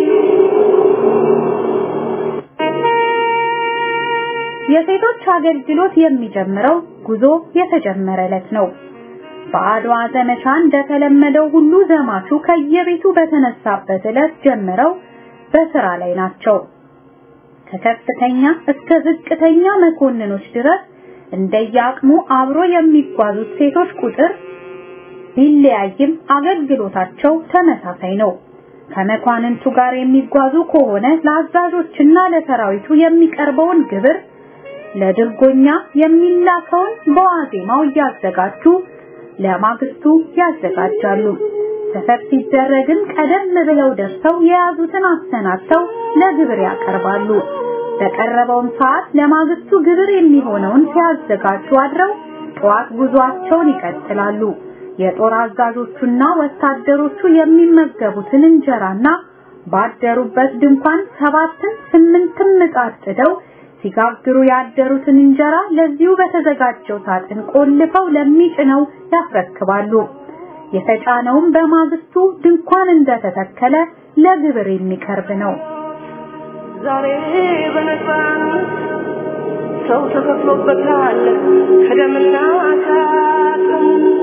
የሴቶች አገልግሎት የሚጀምረው ጉዞ የተጀመረ ዕለት ነው። በአድዋ ዘመቻ እንደተለመደው ሁሉ ዘማቹ ከየቤቱ በተነሳበት ዕለት ጀምረው በስራ ላይ ናቸው። ከከፍተኛ እስከ ዝቅተኛ መኮንኖች ድረስ እንደየአቅሙ አብሮ የሚጓዙት ሴቶች ቁጥር ቢለያይም አገልግሎታቸው ተመሳሳይ ነው። ከመኳንንቱ ጋር የሚጓዙ ከሆነ ለአዛዦችና ለሰራዊቱ የሚቀርበውን ግብር ለድርጎኛ የሚላከውን በዋዜማው እያዘጋጁ ለማግስቱ ያዘጋጃሉ። ሰፈር ሲደረግም ቀደም ብለው ደርሰው የያዙትን አሰናድተው ለግብር ያቀርባሉ። በቀረበውም ሰዓት ለማግስቱ ግብር የሚሆነውን ሲያዘጋጁ አድረው ጠዋት ጉዟቸውን ይቀጥላሉ። የጦር አዛዦቹና ወታደሮቹ የሚመገቡትን እንጀራና ባደሩበት ድንኳን ሰባትን ስምንትም ምጣድ ጥደው ሲጋግሩ ያደሩትን እንጀራ ለዚሁ በተዘጋጀው ሳጥን ቆልፈው ለሚጭነው ያስረክባሉ። የተጫነውም በማግስቱ ድንኳን እንደተተከለ ለግብር የሚቀርብ ነው። ዛሬ በነፃነት ሰው ተከፍሎበታል ከደምና ከአጥንት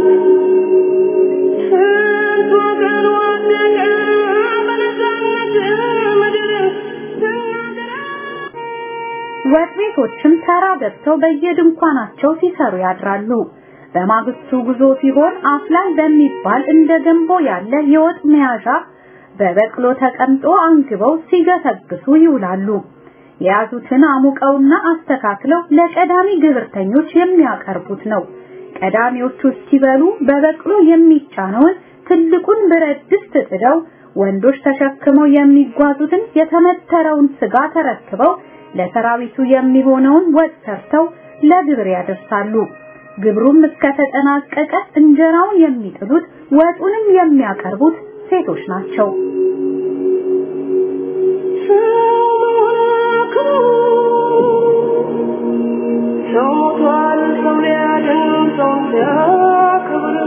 ስንት ወገን ወደቀ በነፃነት ምድር ስናገር ወጥ ቤቶችም ተራ ገብተው በየድንኳናቸው ሲሰሩ ያድራሉ። በማግስቱ ጉዞ ሲሆን አፍላይ በሚባል እንደ ገንቦ ያለ የወጥ መያዣ በበቅሎ ተቀምጦ አንግበው ሲገሰግሱ ይውላሉ። የያዙትን አሙቀውና አስተካክለው ለቀዳሚ ግብርተኞች የሚያቀርቡት ነው። ቀዳሚዎቹ ሲበሉ በበቅሎ የሚጫነውን ትልቁን ብረት ድስት ጥደው ወንዶች ተሸክመው የሚጓዙትን የተመተረውን ስጋ ተረክበው ለሰራዊቱ የሚሆነውን ወጥ ሰርተው ለግብር ያደርሳሉ። ግብሩም እስከተጠናቀቀ እንጀራውን የሚጥሉት ወጡንም የሚያቀርቡት ሴቶች ናቸው። ሰው ሞቷል ሰው ሊያድን ሰው ሲያከብር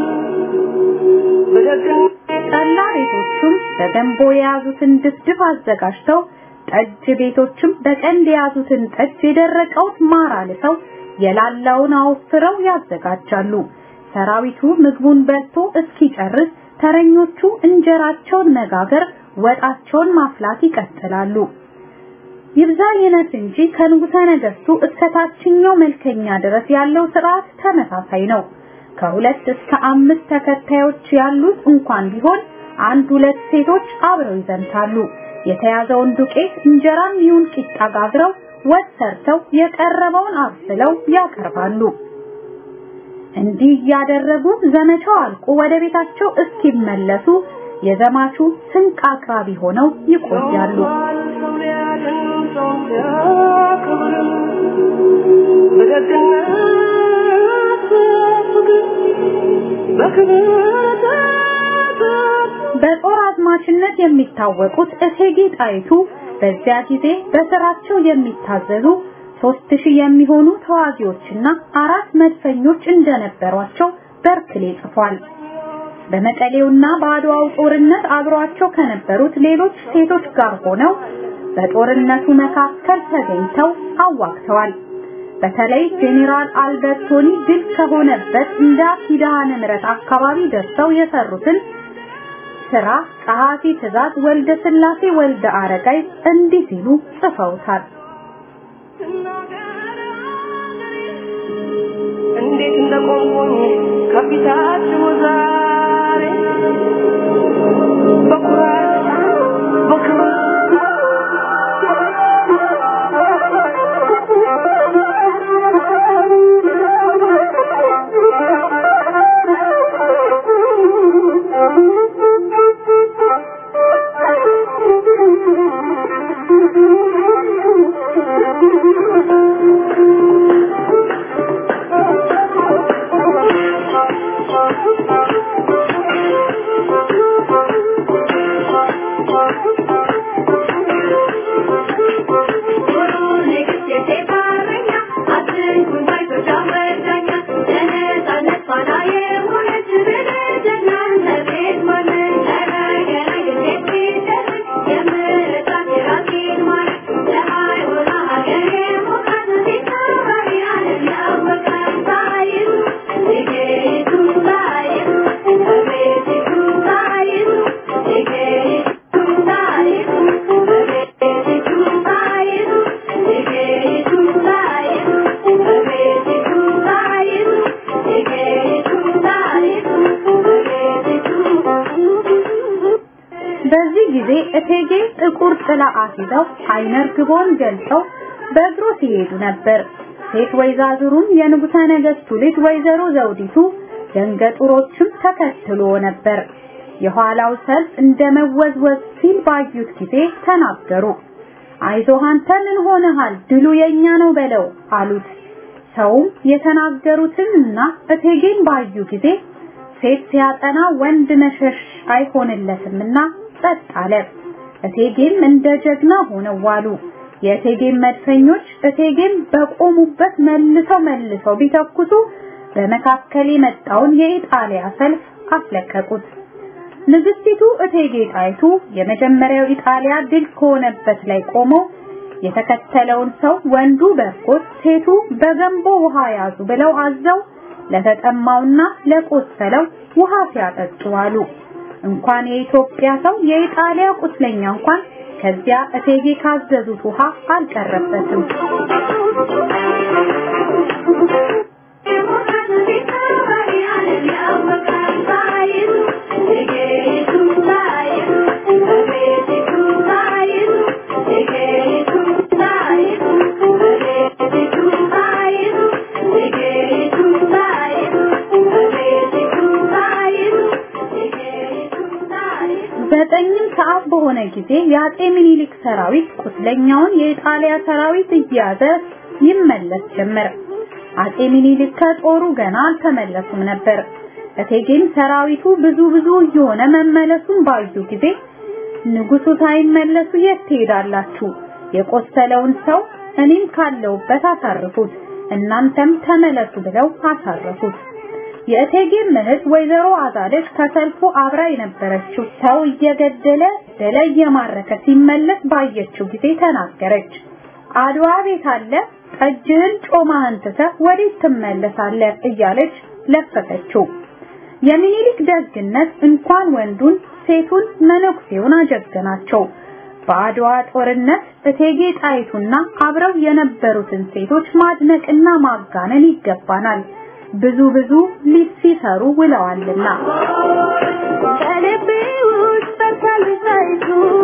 በደግነት ጠላ ቤቶቹም በገንቦ የያዙትን ድፍድፍ አዘጋጅተው ጠጅ ቤቶችም በቀንድ የያዙትን ጠጅ የደረቀውን ማር አልሰው የላላውን አወፍረው ያዘጋጃሉ። ሰራዊቱ ምግቡን በልቶ እስኪጨርስ ተረኞቹ እንጀራቸውን መጋገር፣ ወጣቸውን ማፍላት ይቀጥላሉ። ይብዛ ይነት እንጂ ከንጉሠ ነገሥቱ እስከ ታችኛው መልከኛ ድረስ ያለው ስርዓት ተመሳሳይ ነው። ከሁለት እስከ አምስት ተከታዮች ያሉት እንኳን ቢሆን አንድ ሁለት ሴቶች አብረው ይዘምታሉ። የተያዘውን ዱቄት እንጀራም ይሁን ቂጣ ጋግረው ወጥ ሰርተው የቀረበውን አብስለው ያቀርባሉ። እንዲህ እያደረጉ ዘመቻው አልቆ ወደ ቤታቸው እስኪመለሱ የዘማቹ ስንቅ አቅራቢ ሆነው ይቆያሉ። ሰው ሊያድን ሰው ሲያከብር በደግነት ፍቅር በክብር ተጠር በጦር አዝማችነት የሚታወቁት እቴጌ ጣይቱ በዚያ ጊዜ በስራቸው የሚታዘዙ ሶስት ሺህ የሚሆኑ ተዋጊዎችና አራት መድፈኞች እንደነበሯቸው በርክሌ ጽፏል። በመቀሌውና በአድዋው ጦርነት አብሯቸው ከነበሩት ሌሎች ሴቶች ጋር ሆነው በጦርነቱ መካከል ተገኝተው አዋግተዋል። በተለይ ጄኔራል አልበርቶኒ ድል ከሆነበት እንደ ኪዳነ ምሕረት አካባቢ ደርሰው የሰሩትን ስራ ጸሐፊ ትእዛዝ ወልደ ስላሴ ወልደ አረጋይ እንዲህ ሲሉ ጽፈውታል። እንዴት እንደቆምኩኝ ከፊታችሁ ዛሬ በኩራት በክብር ጊዜ እቴጌ ጥቁር ጥላ አስይዘው አይነ ርግቦን ገልጠው በእግሩ ሲሄዱ ነበር። ሴት ወይዛዝሩም የንጉሠ ነገሥቱ ልጅ ወይዘሮ ዘውዲቱ ደንገጡሮችም ተከትሎ ነበር። የኋላው ሰልፍ እንደ መወዝወዝ ሲል ባዩት ጊዜ ተናገሩ። አይዞህ አንተ ምን ሆነሃል? ድሉ የኛ ነው በለው አሉት። ሰውም የተናገሩትንና እቴጌን ባዩ ጊዜ ሴት ሲያጠና ወንድ መሸሽ አይሆንለትምና ጸጥ አለ። እቴጌም እንደ ጀግና ሆነው ዋሉ። የእቴጌም መድፈኞች እቴጌም በቆሙበት መልሰው መልሰው ቢተኩሱ በመካከል የመጣውን የኢጣሊያ ሰልፍ አስለቀቁት። ንግስቲቱ እቴጌ ጣይቱ የመጀመሪያው ኢጣሊያ ድል ከሆነበት ላይ ቆመው የተከተለውን ሰው ወንዱ በርኮት ሴቱ በገንቦ ውሃ ያዙ ብለው አዘው ለተጠማውና ለቆሰለው ውሃ ሲያጠጡ አሉ። እንኳን የኢትዮጵያ ሰው የኢጣሊያ ቁስለኛ እንኳን ከዚያ እቴጌ ካዘዙት ውሃ አልቀረበትም። ዘጠኝም ሰዓት በሆነ ጊዜ የአጤ ምኒልክ ሰራዊት ቁስለኛውን የኢጣሊያ ሰራዊት እየያዘ ይመለስ ጀመር። አጤ ምኒልክ ከጦሩ ገና አልተመለሱም ነበር። እቴጌም ሰራዊቱ ብዙ ብዙ እየሆነ መመለሱን ባዩ ጊዜ ንጉሱ ሳይመለሱ የት ትሄዳላችሁ? የቆሰለውን ሰው እኔም ካለውበት አሳርፉት፣ እናንተም ተመለሱ ብለው አሳረፉት። የእቴጌም እህት ወይዘሮ አዛለች ከሰልፉ አብራ የነበረችው ሰው እየገደለ ደለ እየማረከ ሲመለስ ባየችው ጊዜ ተናገረች። አድዋ ቤት አለ ጠጅህን ጮማህን ትተህ ወዴት ትመለሳለህ? እያለች ለፈፈችው። የሚኒሊክ ደግነት እንኳን ወንዱን ሴቱን መነኩሴውን አጀገናቸው። በአድዋ ጦርነት እቴጌ ጣይቱና አብረው የነበሩትን ሴቶች ማድነቅና ማጋነን ይገባናል። ብዙ ብዙ ሊሲሰሩ ውለዋልና ከልቤ ውስጥ በሰልሳይቱ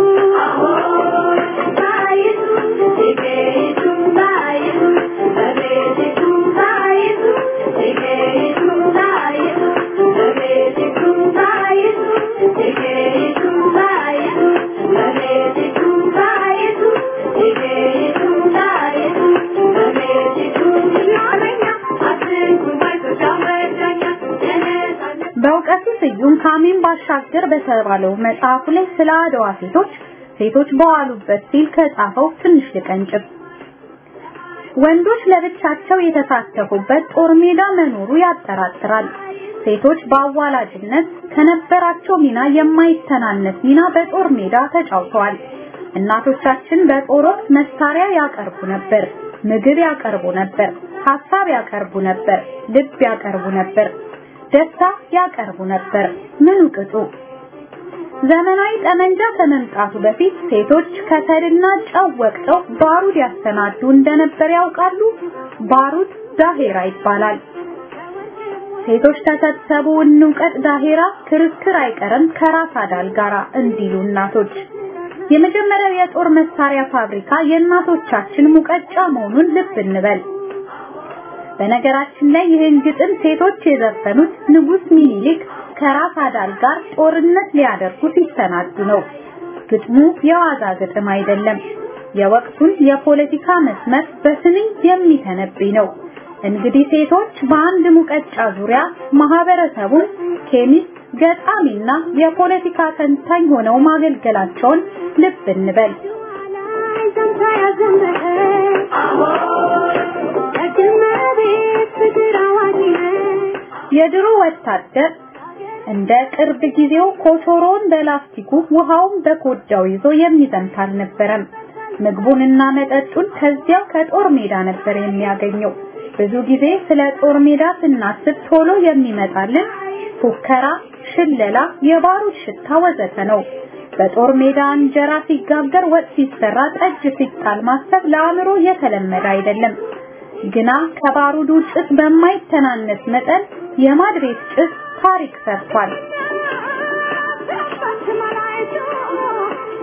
ታይቱ ቲኬቱ ታይቱ በቤቲቱ ታይቱ ቲኬቱ ታይቱ በቤቲቱ ታይቱ ቲኬቱ ታይቱ በቤቲቱ ታይቱ ቲኬቱ ታይቱ በቤቲቱ ያለኛ አትንኩኝ ባይቶች አመዳኛ የነጻነት በእውቀቱ ስዩም ካሚን ባሻገር በተባለው መጽሐፉ ላይ ስለ አድዋ ሴቶች ሴቶች በዋሉበት ሲል ከጻፈው ትንሽ ልቀንጭብ። ወንዶች ለብቻቸው የተሳተፉበት ጦር ሜዳ መኖሩ ያጠራጥራል። ሴቶች በአዋላጅነት ከነበራቸው ሚና የማይተናነስ ሚና በጦር ሜዳ ተጫውተዋል። እናቶቻችን በጦር ወቅት መሳሪያ ያቀርቡ ነበር፣ ምግብ ያቀርቡ ነበር፣ ሀሳብ ያቀርቡ ነበር፣ ልብ ያቀርቡ ነበር፣ ደስታ ያቀርቡ ነበር። ምኑ ቅጡ? ዘመናዊ ጠመንጃ ከመምጣቱ በፊት ሴቶች ከሰልና ጨው ወቅተው ባሩድ ያሰናዱ እንደነበር ያውቃሉ። ባሩድ ዳሄራ ይባላል። ሴቶች ተሰብሰቡ እንውቀጥ ዳሄራ ክርክር አይቀርም ከራስ አዳል ጋራ እንዲሉ እናቶች። የመጀመሪያው የጦር መሳሪያ ፋብሪካ የእናቶቻችን ሙቀጫ መሆኑን ልብ እንበል። በነገራችን ላይ ይህን ግጥም ሴቶች የዘፈኑት ንጉስ ሚኒሊክ ከራስ አዳል ጋር ጦርነት ሊያደርጉ ሲሰናዱ ነው። ግጥሙ የዋዛ ግጥም አይደለም። የወቅቱን የፖለቲካ መስመር በስንኝ የሚተነብይ ነው። እንግዲህ ሴቶች በአንድ ሙቀጫ ዙሪያ ማህበረሰቡን ኬሚስት፣ ገጣሚና የፖለቲካ ተንታኝ ሆነው ማገልገላቸውን ልብ እንበል። የድሮ ወታደር እንደ ቅርብ ጊዜው ኮቾሮን በላስቲኩ ውሃውን በኮዳው ይዞ የሚዘምት አልነበረም። ምግቡንና መጠጡን ከዚያው ከጦር ሜዳ ነበር የሚያገኘው። ብዙ ጊዜ ስለ ጦር ሜዳ ስናስብ ቶሎ የሚመጣልን ፉከራ፣ ሽለላ፣ የባሩድ ሽታ ወዘተ ነው። በጦር ሜዳ እንጀራ ሲጋገር፣ ወጥ ሲሰራ፣ ጠጅ ሲጣል ማሰብ ለአእምሮ የተለመደ አይደለም። ግና ከባሩዱ ጭስ በማይተናነስ መጠን የማድ ቤት ጭስ ታሪክ ሰርቷል።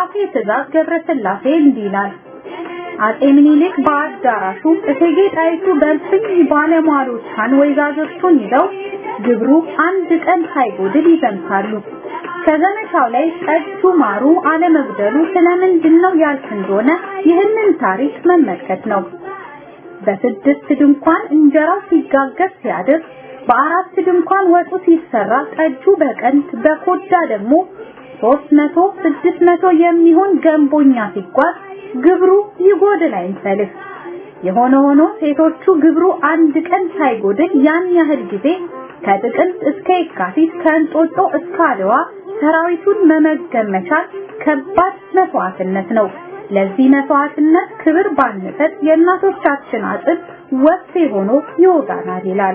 በአጼ ትእዛዝ ገብረስላሴ እንዲህ ይላል። አጼ ምኒልክ በአዳራሹ እቴጌ ጣይቱ በልፍኝ ባለሟሎቿን ወይዛዞቹን ይዘው ግብሩ አንድ ቀን ሳይጎድል ይዘምታሉ። ከዘመቻው ላይ ጠጁ ማሩ አለመጉደሉ ስለምንድን ነው ያልክ እንደሆነ ይህንን ታሪክ መመልከት ነው። በስድስት ድንኳን እንጀራው ሲጋገር ሲያድር፣ በአራት ድንኳን ወጡ ሲሰራ፣ ጠጁ በቀንት በኮዳ ደግሞ ሶስት መቶ ስድስት መቶ የሚሆን ገንቦኛ ሲጓዝ ግብሩ ይጎድል አይንሰልፍ። የሆነ ሆኖ ሴቶቹ ግብሩ አንድ ቀን ሳይጎድል ያን ያህል ጊዜ ከጥቅምት እስከ የካቲት ከእንጦጦ እስከ አድዋ ሰራዊቱን መመገብ መቻል ከባድ መስዋዕትነት ነው። ለዚህ መስዋዕትነት ክብር ባንሰጥ የእናቶቻችን አጥንት ወፍፌ ሆኖ ይወጋናል ይላል።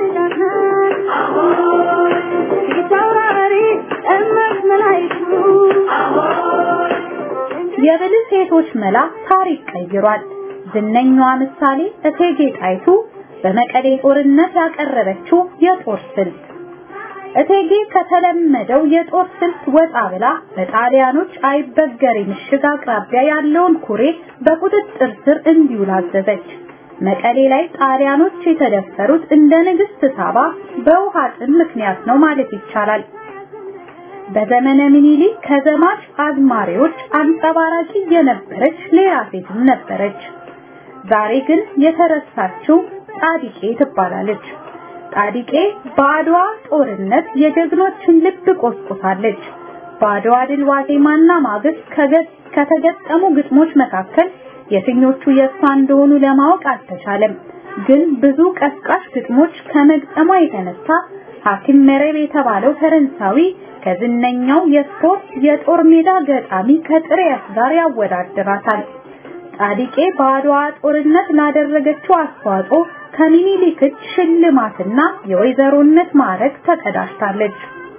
የብልህ ሴቶች መላ ታሪክ ቀይሯል። ዝነኛዋ ምሳሌ እቴጌ ጣይቱ በመቀሌ ጦርነት ያቀረበችው የጦር ስልት እቴጌ ከተለመደው የጦር ስልት ወጣ ብላ በጣሊያኖች አይበገሬ ምሽግ አቅራቢያ ያለውን ኩሬ በቁጥጥር ስር እንዲውል አዘዘች። መቀሌ ላይ ጣሊያኖች የተደፈሩት እንደ ንግስት ሳባ በውሃ ጥም ምክንያት ነው ማለት ይቻላል። በዘመነ ምኒልክ ከዘማች አዝማሪዎች አንጸባራቂ የነበረች ሌላ ሴትም ነበረች። ዛሬ ግን የተረሳችው ጣዲቄ ትባላለች። ጣዲቄ በአድዋ ጦርነት የጀግኖችን ልብ ቆስቁሳለች። በአድዋ ድል ዋዜማና ማግስት ከተገጠሙ ግጥሞች መካከል የትኞቹ የእሷ እንደሆኑ ለማወቅ አልተቻለም። ግን ብዙ ቀስቃሽ ግጥሞች ከመግጠሟ የተነሳ ሐኪም መረብ የተባለው ፈረንሳዊ ከዝነኛው የስፖርት የጦር ሜዳ ገጣሚ ከጥሪያስ ጋር ያወዳድራታል። ጣዲቄ በአድዋ ጦርነት ላደረገችው አስተዋጽኦ ከሚኒሊክ እጅ ሽልማትና የወይዘሮነት ማዕረግ ተቀዳጅታለች።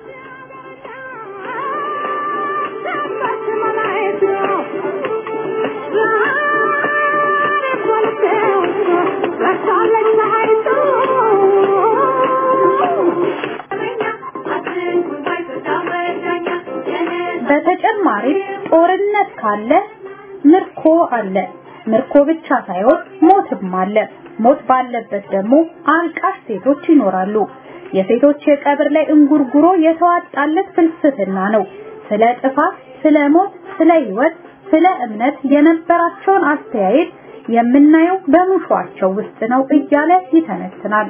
በተጨማሪም ጦርነት ካለ ምርኮ አለ። ምርኮ ብቻ ሳይሆን ሞትም አለ። ሞት ባለበት ደግሞ አልቃሽ ሴቶች ይኖራሉ። የሴቶች የቀብር ላይ እንጉርጉሮ የተዋጣለት ፍልስፍና ነው። ስለ ጥፋት፣ ስለ ሞት፣ ስለ ህይወት፣ ስለ እምነት የነበራቸውን አስተያየት የምናየው በሙሿቸው ውስጥ ነው እያለ ይተነትናል።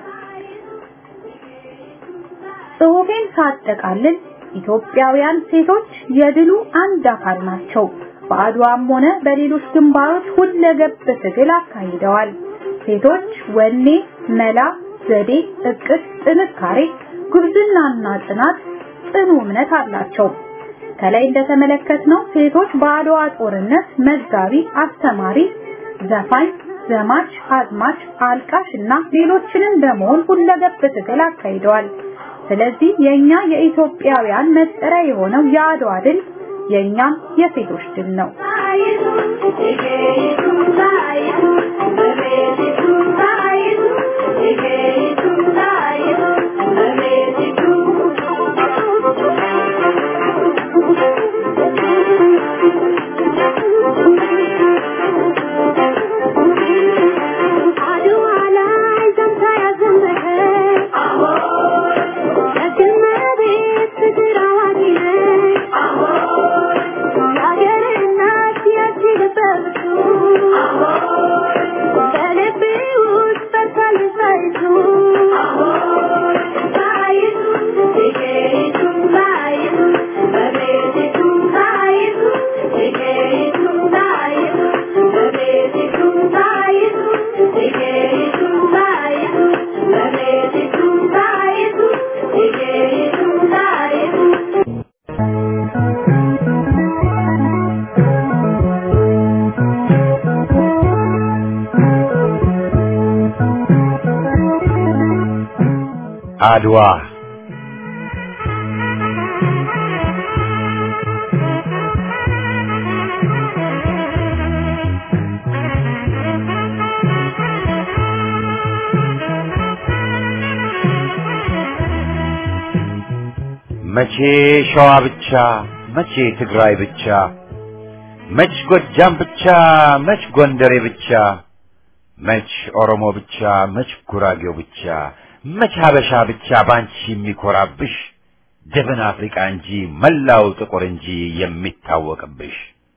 ጽሑፌን ሳጠቃልል ኢትዮጵያውያን ሴቶች የድሉ አንድ አካል ናቸው። በአድዋም ሆነ በሌሎች ግንባሮች ሁለገብ ትግል አካሂደዋል። ሴቶች ወኔ፣ መላ፣ ዘዴ፣ እቅድ፣ ጥንካሬ፣ ጉብዝናና ጽናት፣ ጽኑ እምነት አላቸው። ከላይ እንደተመለከትነው ሴቶች በአድዋ ጦርነት መጋቢ፣ አስተማሪ፣ ዘፋኝ፣ ዘማች፣ አዝማች፣ አልቃሽ እና ሌሎችንም በመሆን ሁለገብ ትግል አካሂደዋል። ስለዚህ የኛ የኢትዮጵያውያን መጠሪያ የሆነው የአድዋ ድል የኛም የሴቶች ድል ነው። አድዋ መቼ ሸዋ ብቻ መቼ ትግራይ ብቻ መች ጎጃም ብቻ መች ጎንደሬ ብቻ መች ኦሮሞ ብቻ መች ጉራጌው ብቻ መች ሀበሻ ብቻ ባንቺ የሚኮራብሽ ደብን አፍሪቃ እንጂ መላው ጥቁር እንጂ የሚታወቅብሽ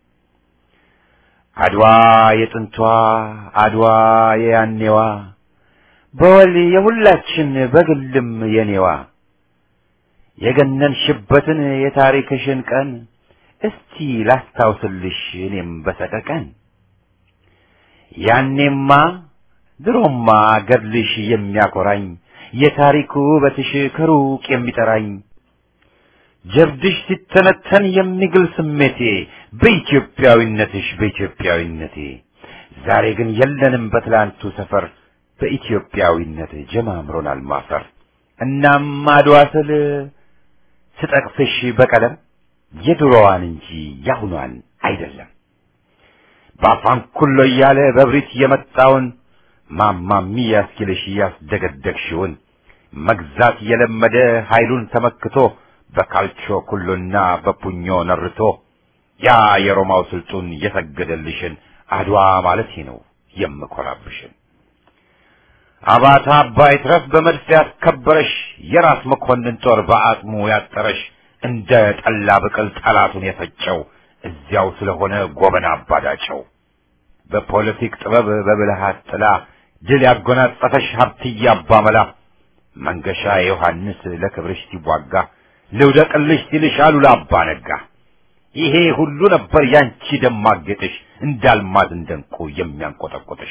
አድዋ የጥንቷ አድዋ የያኔዋ በወል የሁላችን በግልም የኔዋ የገነንሽበትን የታሪክሽን ቀን እስቲ ላስታውስልሽ እኔም በሰቀቀን ያኔማ ድሮማ ገድልሽ የሚያኮራኝ የታሪክ ውበትሽ ከሩቅ የሚጠራኝ ጀብድሽ ሲተነተን የሚግል ስሜቴ በኢትዮጵያዊነትሽ በኢትዮጵያዊነቴ ዛሬ ግን የለንም በትላንቱ ሰፈር በኢትዮጵያዊነት ጀማምሮናል ማፈር እናም አድዋ ስል ስጠቅስሽ በቀለም የድሮዋን እንጂ ያሁኗን አይደለም በአፋን ኩሎ እያለ በብሪት የመጣውን ማማሚ ያስኪልሽ ያስደገደግሽውን መግዛት የለመደ ኃይሉን ተመክቶ በካልቾ ኩሎና በፑኞ ነርቶ ያ የሮማው ስልጡን የሰገደልሽን አድዋ ማለት ነው የምኮራብሽን አባታ አባይ ትረፍ በመድፍ ያስከበረሽ የራስ መኮንን ጦር በአጽሙ ያጠረሽ እንደ ጠላ ብቅል ጠላቱን የፈጨው እዚያው ስለሆነ ጎበና አባዳጨው በፖለቲክ ጥበብ በብልሃት ጥላ ድል ያጎናጸፈሽ ሀብትዬ አባመላ መንገሻ ዮሐንስ ለክብርሽ ሲዋጋ ልውደቅልሽ ሲልሽ አሉላ አባ ነጋ ይሄ ሁሉ ነበር ያንቺ ደማቅ ጌጥሽ እንዳልማዝ እንደንቁ የሚያንቆጠቆጥሽ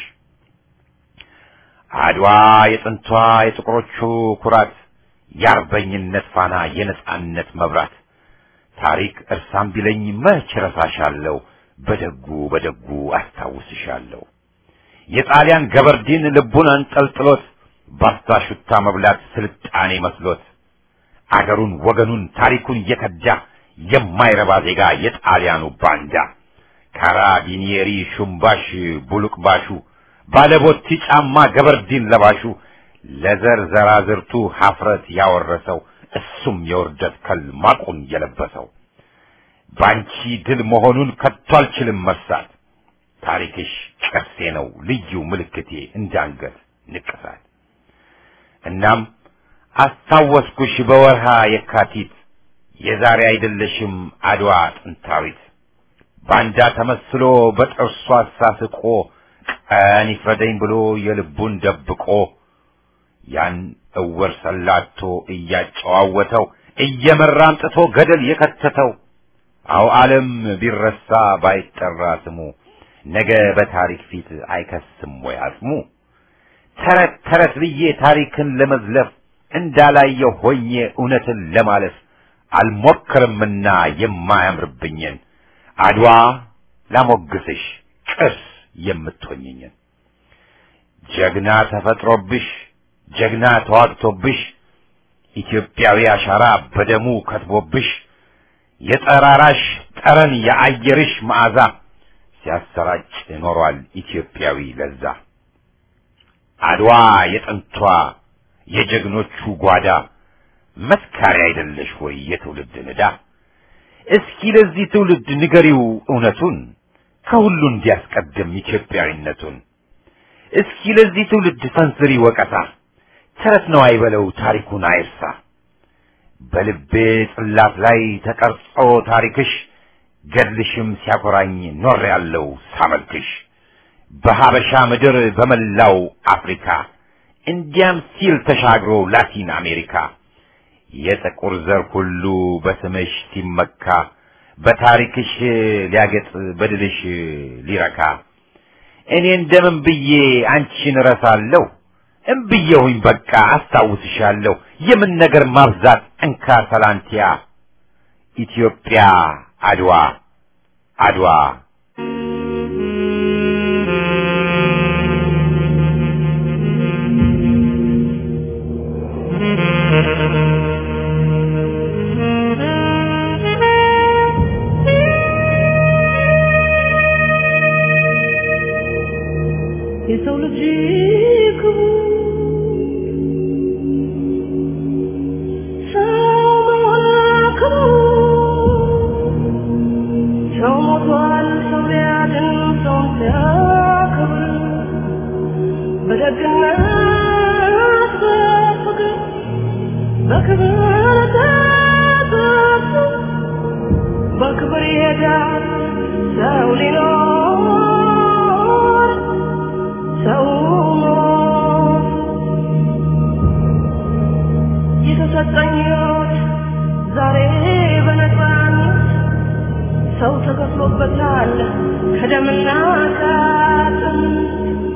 አድዋ የጥንቷ የጥቁሮቹ ኩራት የአርበኝነት ፋና የነጻነት መብራት ታሪክ እርሳም ቢለኝ መች ረሳሻለሁ በደጉ በደጉ አስታውስሻለሁ የጣሊያን ገበርዲን ልቡን አንጠልጥሎት ባስታ ሹታ መብላት ስልጣኔ መስሎት አገሩን ወገኑን ታሪኩን እየከዳ የማይረባ ዜጋ የጣሊያኑ ባንዳ ካራቢኒየሪ ሹምባሽ ቡሉቅባሹ ባለቦቲ ጫማ ገበርዲን ለባሹ ለዘር ዘራዝርቱ ሀፍረት ያወረሰው እሱም የውርደት ከል ማቁን የለበሰው ባንቺ ድል መሆኑን ከቶ አልችልም መርሳት ታሪክሽ ቅርሴ ነው ልዩ ምልክቴ እንዳንገት ንቅሳት እናም አስታወስኩሽ በወርሃ የካቲት የዛሬ አይደለሽም አድዋ ጥንታዊት ባንዳ ተመስሎ በጥርሱ አሳስቆ ቀን ይፍረደኝ ብሎ የልቡን ደብቆ ያን እውር ሰላቶ እያጨዋወተው እየመራ አምጥቶ ገደል የከተተው አው ዓለም ቢረሳ ባይጠራ ስሙ ነገ በታሪክ ፊት አይከስም ወይ አጽሙ ተረት ተረት ብዬ ታሪክን ለመዝለፍ እንዳላየው ሆኜ እውነትን ለማለፍ አልሞክርምና የማያምርብኝን አድዋ ላሞግስሽ ቅርስ የምትሆኝኝን ጀግና ተፈጥሮብሽ ጀግና ተዋግቶብሽ ኢትዮጵያዊ አሻራ በደሙ ከትቦብሽ የጠራራሽ ጠረን የአየርሽ መዓዛ ሲያሰራጭ ኖሯል ኢትዮጵያዊ ለዛ አድዋ የጥንቷ የጀግኖቹ ጓዳ መስካሪ አይደለሽ ወይ የትውልድ ንዳ እስኪ ለዚህ ትውልድ ንገሪው እውነቱን ከሁሉ እንዲያስቀድም ኢትዮጵያዊነቱን እስኪ ለዚህ ትውልድ ሰንዝሪ ወቀሳ ተረት ነው አይበለው ታሪኩን አይርሳ በልቤ ጽላት ላይ ተቀርጾ ታሪክሽ ገድልሽም ሲያኮራኝ ኖር ያለው ሳመልክሽ በሀበሻ ምድር በመላው አፍሪካ እንዲያም ሲል ተሻግሮ ላቲን አሜሪካ የጥቁር ዘር ሁሉ በስምሽ ሲመካ በታሪክሽ ሊያገጥ በድልሽ ሊረካ እኔ እንደምን ብዬ አንቺን እረሳለሁ እምብዬሁኝ በቃ አስታውስሻለሁ የምን ነገር ማብዛት እንካ ሰላንቲያ ኢትዮጵያ አድዋ አድዋ የሰው ልጅ ክቡር ሰው መሆን ክቡር ሰው ሞቷል ሰው በደግነት በፍቅር በክብር ተጠፉ በክብር ይሄዳል ሰው ሊኖር ሰው ሞት የተሰጠኝ ሕይወት ዛሬ በነፃነት ሰው ተከፍሎበታል ከደምና ከአጥንት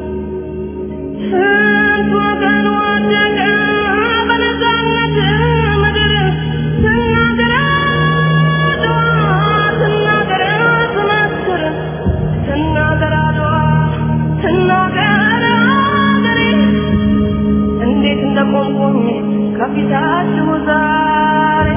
ስንት ወገን ወደቀ በነፃነት ምድር ስናገር አድዋ ስናገር ስመስር ስናገር አድዋ ስናገር አገሬ እንዴት እንደቆምኩኝ ከፊታችሁ ዛሬ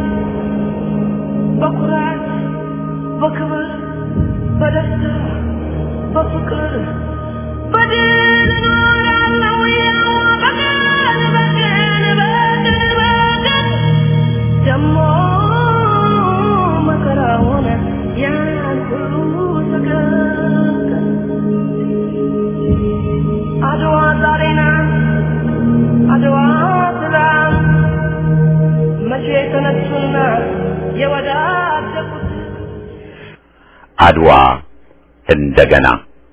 በኩራት በክብር በደስታ በፍቅር በድል እኖራለሁ ያው በቀን በቀን በቀን በቀን ደሞ መከራ ሆነ ያን ሁሉ ሰቀቀን አድዋ ዛሬ ናት አድዋ ትላንት መቼ ተነሱና የወዳደቁት አድዋ እንደገና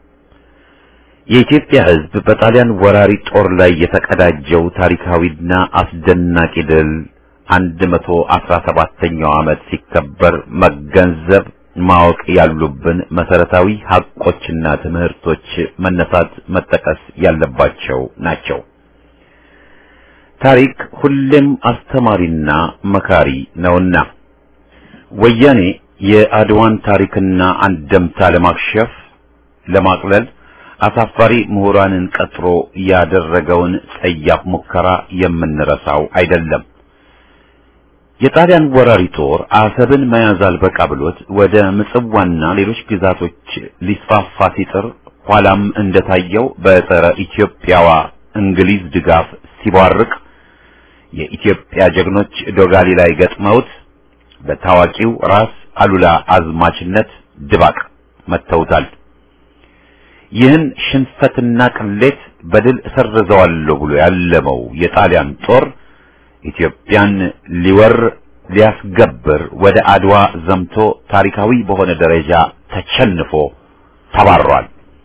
የኢትዮጵያ ሕዝብ በጣሊያን ወራሪ ጦር ላይ የተቀዳጀው ታሪካዊና አስደናቂ ድል 117ኛው ዓመት ሲከበር መገንዘብ ማወቅ ያሉብን መሰረታዊ ሀቆችና ትምህርቶች መነሳት መጠቀስ ያለባቸው ናቸው። ታሪክ ሁሌም አስተማሪና መካሪ ነውና ወያኔ የአድዋን ታሪክና አንደምታ ለማክሸፍ ለማቅለል አሳፋሪ ምሁራንን ቀጥሮ ያደረገውን ጸያፍ ሙከራ የምንረሳው አይደለም። የጣሊያን ወራሪ ጦር አሰብን መያዝ አልበቃ ብሎት ወደ ምጽዋና ሌሎች ግዛቶች ሊስፋፋ ሲጥር ኋላም እንደታየው በጸረ ኢትዮጵያዋ እንግሊዝ ድጋፍ ሲቧርቅ የኢትዮጵያ ጀግኖች ዶጋሊ ላይ ገጥመውት በታዋቂው ራስ አሉላ አዝማችነት ድባቅ መተውታል። ይህን ሽንፈትና ቅሌት በድል እሰርዘዋለሁ ብሎ ያለመው የጣሊያን ጦር ኢትዮጵያን ሊወር ሊያስገብር ወደ አድዋ ዘምቶ ታሪካዊ በሆነ ደረጃ ተቸንፎ ተባሯል።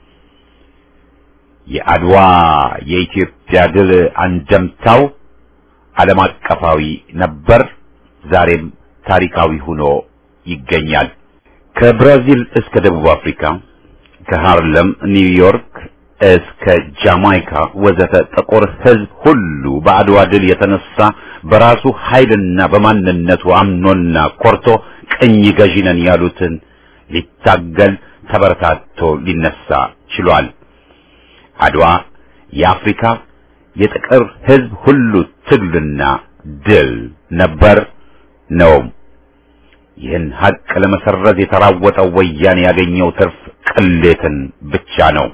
የአድዋ የኢትዮጵያ ድል አንደምታው ዓለም አቀፋዊ ነበር፣ ዛሬም ታሪካዊ ሆኖ ይገኛል። ከብራዚል እስከ ደቡብ አፍሪካ ከሃርለም ኒውዮርክ እስከ ጃማይካ ወዘተ ጥቁር ሕዝብ ሁሉ በአድዋ ድል የተነሳ በራሱ ኃይልና በማንነቱ አምኖና ኮርቶ ቅኝ ገዢ ነን ያሉትን ሊታገል ተበረታቶ ሊነሳ ችሏል። አድዋ የአፍሪካ የጥቁር ሕዝብ ሁሉ ትግልና ድል ነበር ነውም። ይህን ሀቅ ለመሰረዝ የተራወጠው ወያኔ ያገኘው ትርፍ ቅሌትን ብቻ ነው።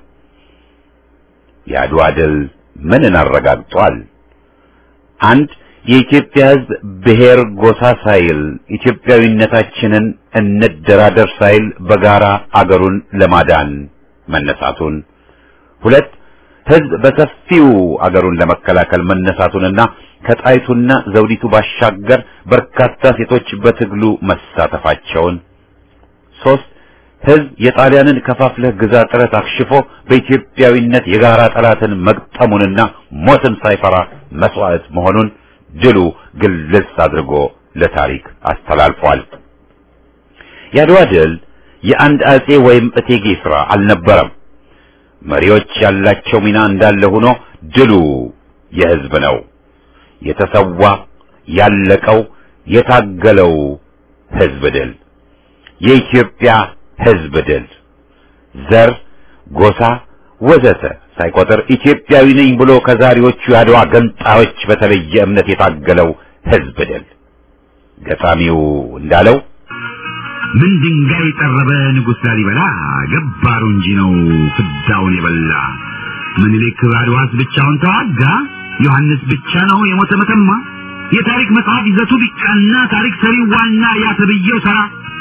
የአድዋ ድል ምንን አረጋግጧል? አንድ የኢትዮጵያ ሕዝብ ብሔር ጎሳ ሳይል ኢትዮጵያዊነታችንን እንደራደር ሳይል በጋራ አገሩን ለማዳን መነሳቱን፣ ሁለት ሕዝብ በሰፊው አገሩን ለመከላከል መነሳቱንና ከጣይቱና ዘውዲቱ ባሻገር በርካታ ሴቶች በትግሉ መሳተፋቸውን፣ ሶስት ሕዝብ የጣሊያንን ከፋፍለህ ግዛ ጥረት አክሽፎ በኢትዮጵያዊነት የጋራ ጠላትን መግጠሙንና ሞትን ሳይፈራ መስዋዕት መሆኑን ድሉ ግልጽ አድርጎ ለታሪክ አስተላልፏል። የአድዋ ድል የአንድ አጼ ወይም እቴጌ ሥራ አልነበረም። መሪዎች ያላቸው ሚና እንዳለ ሆኖ ድሉ የሕዝብ ነው። የተሰዋ ያለቀው የታገለው ሕዝብ ድል የኢትዮጵያ ሕዝብ ድል ዘር፣ ጎሳ ወዘተ ሳይቆጥር ኢትዮጵያዊ ነኝ ብሎ ከዛሬዎቹ የአድዋ ገንጣዮች በተለየ እምነት የታገለው ሕዝብ ድል ገጣሚው እንዳለው ምን ድንጋይ ጠረበ ንጉሥ ላሊበላ ገባሩ እንጂ ነው ፍዳውን የበላ ምኒልክ አድዋስ ብቻውን ተዋጋ ዮሐንስ ብቻ ነው የሞተ መተማ የታሪክ መጽሐፍ ይዘቱ ቢቃና ታሪክ ሰሪው ዋና ያተብየው ሰራ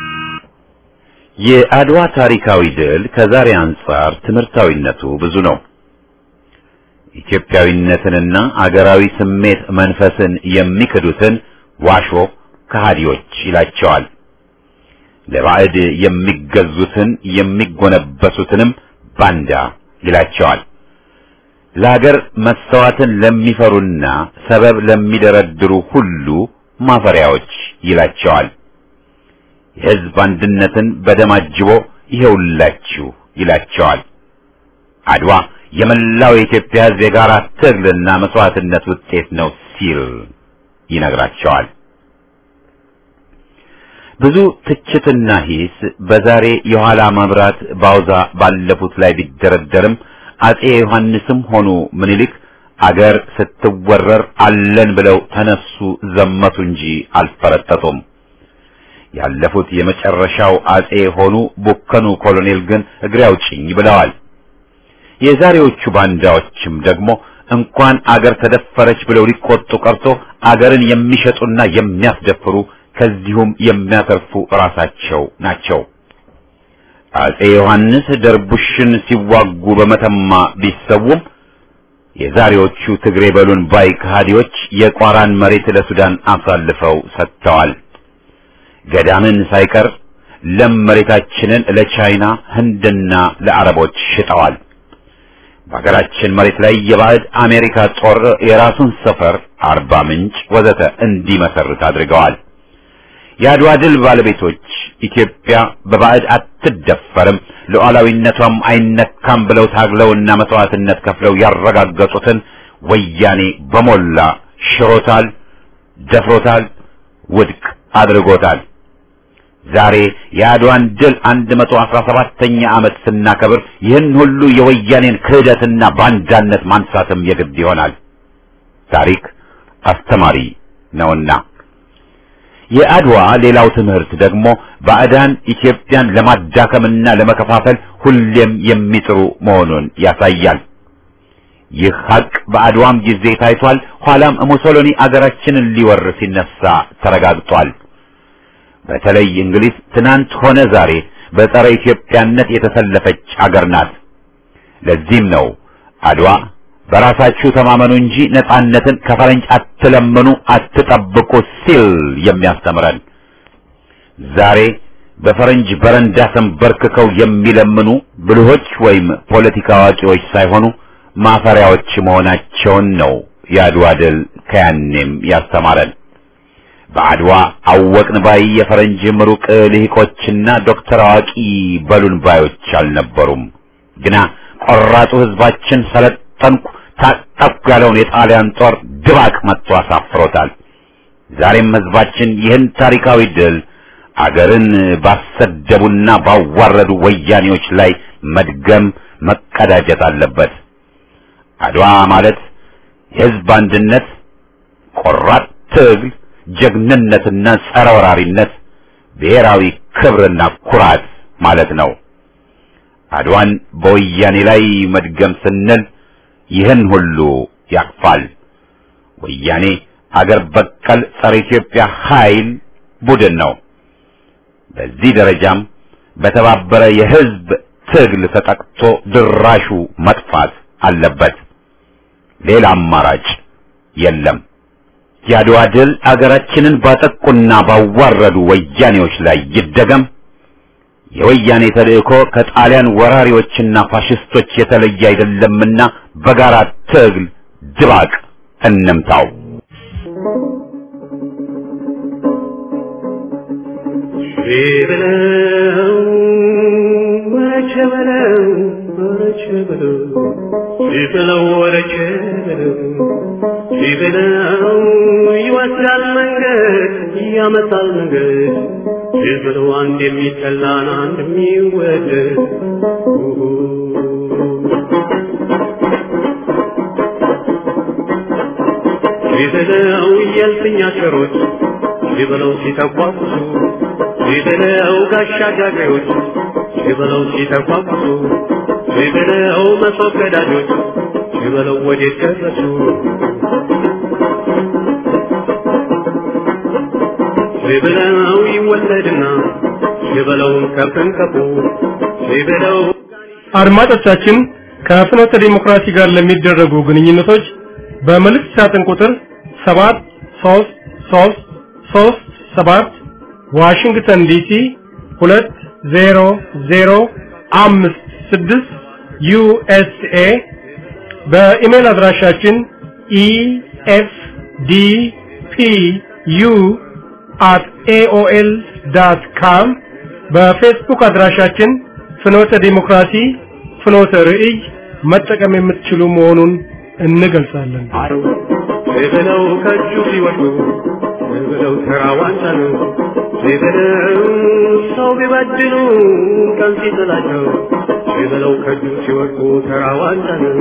የአድዋ ታሪካዊ ድል ከዛሬ አንጻር ትምህርታዊነቱ ብዙ ነው። ኢትዮጵያዊነትንና አገራዊ ስሜት መንፈስን የሚክዱትን ዋሾ ከሃዲዎች ይላቸዋል። ለባዕድ የሚገዙትን የሚጎነበሱትንም ባንዳ ይላቸዋል። ለሀገር መሰዋትን ለሚፈሩና ሰበብ ለሚደረድሩ ሁሉ ማፈሪያዎች ይላቸዋል። የሕዝብ አንድነትን በደም አጅቦ ይሄውላችሁ ይላቸዋል። አድዋ የመላው የኢትዮጵያ ሕዝብ የጋራ ትግልና መስዋዕትነት ውጤት ነው ሲል ይነግራቸዋል። ብዙ ትችትና ሂስ በዛሬ የኋላ መብራት ባውዛ ባለፉት ላይ ቢደረደርም አጼ ዮሐንስም ሆኑ ምኒልክ አገር ስትወረር አለን ብለው ተነሱ ዘመቱ እንጂ አልፈረጠጡም። ያለፉት የመጨረሻው አጼ ሆኑ ቡከኑ ኮሎኔል ግን እግሬ አውጭኝ ብለዋል። የዛሬዎቹ ባንዳዎችም ደግሞ እንኳን አገር ተደፈረች ብለው ሊቆጡ ቀርቶ አገርን የሚሸጡና የሚያስደፍሩ ከዚሁም የሚያተርፉ ራሳቸው ናቸው። አጼ ዮሐንስ ደርቡሽን ሲዋጉ በመተማ ቢሰውም የዛሬዎቹ ትግሬ በሉን ባይ ከሃዲዎች የቋራን መሬት ለሱዳን አሳልፈው ሰጥተዋል። ገዳምን ሳይቀር ለም መሬታችንን ለቻይና ህንድና ለአረቦች ሽጠዋል። በሀገራችን መሬት ላይ የባዕድ አሜሪካ ጦር የራሱን ሰፈር አርባ ምንጭ ወዘተ እንዲመሰርት አድርገዋል። የአድዋ ድል ባለቤቶች ኢትዮጵያ በባዕድ አትደፈርም፣ ሉዓላዊነቷም አይነካም ብለው ታግለውና መስዋዕትነት ከፍለው ያረጋገጡትን ወያኔ በሞላ ሽሮታል፣ ደፍሮታል፣ ውድቅ አድርጎታል። ዛሬ የአድዋን ድል 117ኛ ዓመት ስናከብር ይህን ሁሉ የወያኔን ክህደትና ባንዳነት ማንሳትም የግድ ይሆናል። ታሪክ አስተማሪ ነውና። የአድዋ ሌላው ትምህርት ደግሞ ባዕዳን ኢትዮጵያን ለማዳከምና ለመከፋፈል ሁሌም የሚጥሩ መሆኑን ያሳያል። ይህ ሀቅ በአድዋም ጊዜ ታይቷል። ኋላም ሙሶሎኒ አገራችንን ሊወር ሲነሳ ተረጋግጧል። በተለይ እንግሊዝ ትናንት ሆነ ዛሬ በጸረ ኢትዮጵያነት የተሰለፈች አገር ናት። ለዚህም ነው አድዋ በራሳችሁ ተማመኑ እንጂ ነጻነትን ከፈረንጅ አትለምኑ፣ አትጠብቁ ሲል የሚያስተምረን። ዛሬ በፈረንጅ በረንዳ ተንበርክከው የሚለምኑ ብልሆች ወይም ፖለቲካ አዋቂዎች ሳይሆኑ ማፈሪያዎች መሆናቸውን ነው የአድዋ ድል ከያኔም ያስተማረን። በአድዋ አወቅን ባይ የፈረንጅ ምሩቅ ልሂቆችና ዶክተር አዋቂ በሉን ባዮች አልነበሩም። ግና ቆራጡ ሕዝባችን ሰለጠንኩ ታጠቅኩ ያለውን የጣሊያን ጦር ድባቅ መጥቶ አሳፍሮታል። ዛሬም ሕዝባችን ይህን ታሪካዊ ድል አገርን ባሰደቡና ባዋረዱ ወያኔዎች ላይ መድገም መቀዳጀት አለበት። አድዋ ማለት የሕዝብ አንድነት፣ ቆራጥ ትግል፣ ጀግንነትና ጸረ ወራሪነት፣ ብሔራዊ ክብርና ኩራት ማለት ነው። አድዋን በወያኔ ላይ መድገም ስንል ይህን ሁሉ ያቅፋል። ወያኔ አገር በቀል ጸረ ኢትዮጵያ ኃይል ቡድን ነው። በዚህ ደረጃም በተባበረ የሕዝብ ትግል ተጠቅቶ ድራሹ መጥፋት አለበት። ሌላ አማራጭ የለም። የአድዋ ድል አገራችንን ባጠቁና ባዋረዱ ወያኔዎች ላይ ይደገም። የወያኔ ተልእኮ ከጣሊያን ወራሪዎችና ፋሽስቶች የተለየ አይደለምና በጋራ ትግል ድባቅ እንምታው። በለው ወረቸ በለው ወረቸ በለው ሲበለው ወረቸ በለው ሲበለው ይወስዳል መንገድ ያመጣል መንገድ ሲበለው አንድ የሚጠላን አንድ የሚወደድ ሲበለው የልፍኝ አሽከሮች ሲበለው ሲተቋቁሱ ሲበለው ጋሻ ጃግሬዎች ሲበለው ሲተቋቁሱ ሲበለው መሶብ ቀዳጆች ሲበለው ወዴት ደረሱ ሲበለው ይወለድና ሲበለው ከፍን ከፉ ሲበለው አድማጮቻችን ከፍኖተ ዲሞክራሲ ጋር ለሚደረጉ ግንኙነቶች በመልእክት ሳጥን ቁጥር 73337 ዋሽንግተን ዲሲ 20056 ዩኤስኤ በኢሜል አድራሻችን ኢኤፍዲፒዩ at aol.com በፌስቡክ አድራሻችን ፍኖተ ዲሞክራሲ ፍኖተ ርዕይ መጠቀም የምትችሉ መሆኑን እንገልጻለን። ብለው ከእጁ ሲወድቁ ብለው ተራዋንታ ነው ብለው ሰው ቢበድሉ ቀን ሲጥላቸው ብለው ከእጁ ሲወድቁ ተራዋንታ ነው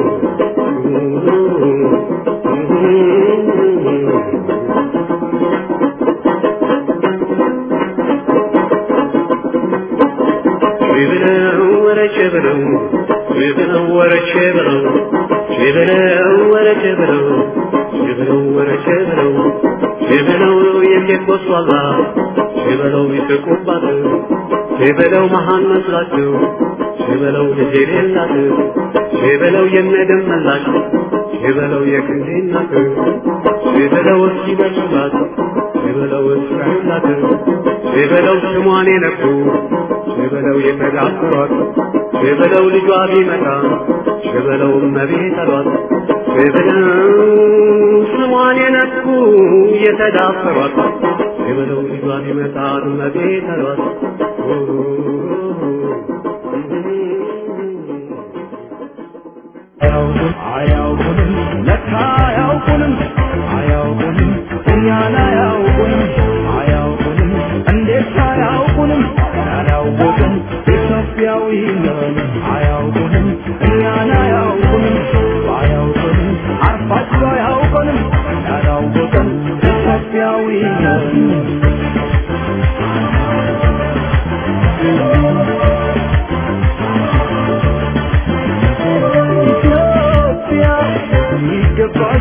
ብለው ወረቼ ብለው ብለው ወረቼ ብለው ብለው ወረቼ ብለው ብለው ወረቼ ብለው ብለው የሴት ወስዋላ ብለው ይስቁባት ብለው መሃን መስላቸው ብለው ልጅ የሌላት ብለው የነደም መላሽ ብለው የክንዴ እናት ብለው እስኪደርሱላት ብለው እስራዩላት ብለው ስሟን የነኩ ብለው የተዳፈሯት ብለው ልጇ ቢመጣ ብለው እመቤት አሏት ብለው ስሟን የነኩ የተዳፈሯት ብለው ልጇ ቢመጣ እመቤት አሏት አያውቁንም ለካ አያውቁንም አያውቁንም እኛን አያውቁንም አያውቁንም እንዴት አያውቁንም ያላወቅን ኢትዮጵያዊ ነን አያውቁንም እኛን አያውቁንም አያውቁንም አርፋችሁ አያውቁንም ያላወቅን ኢትዮጵያዊ ነን ኢትዮጵያ ይገባል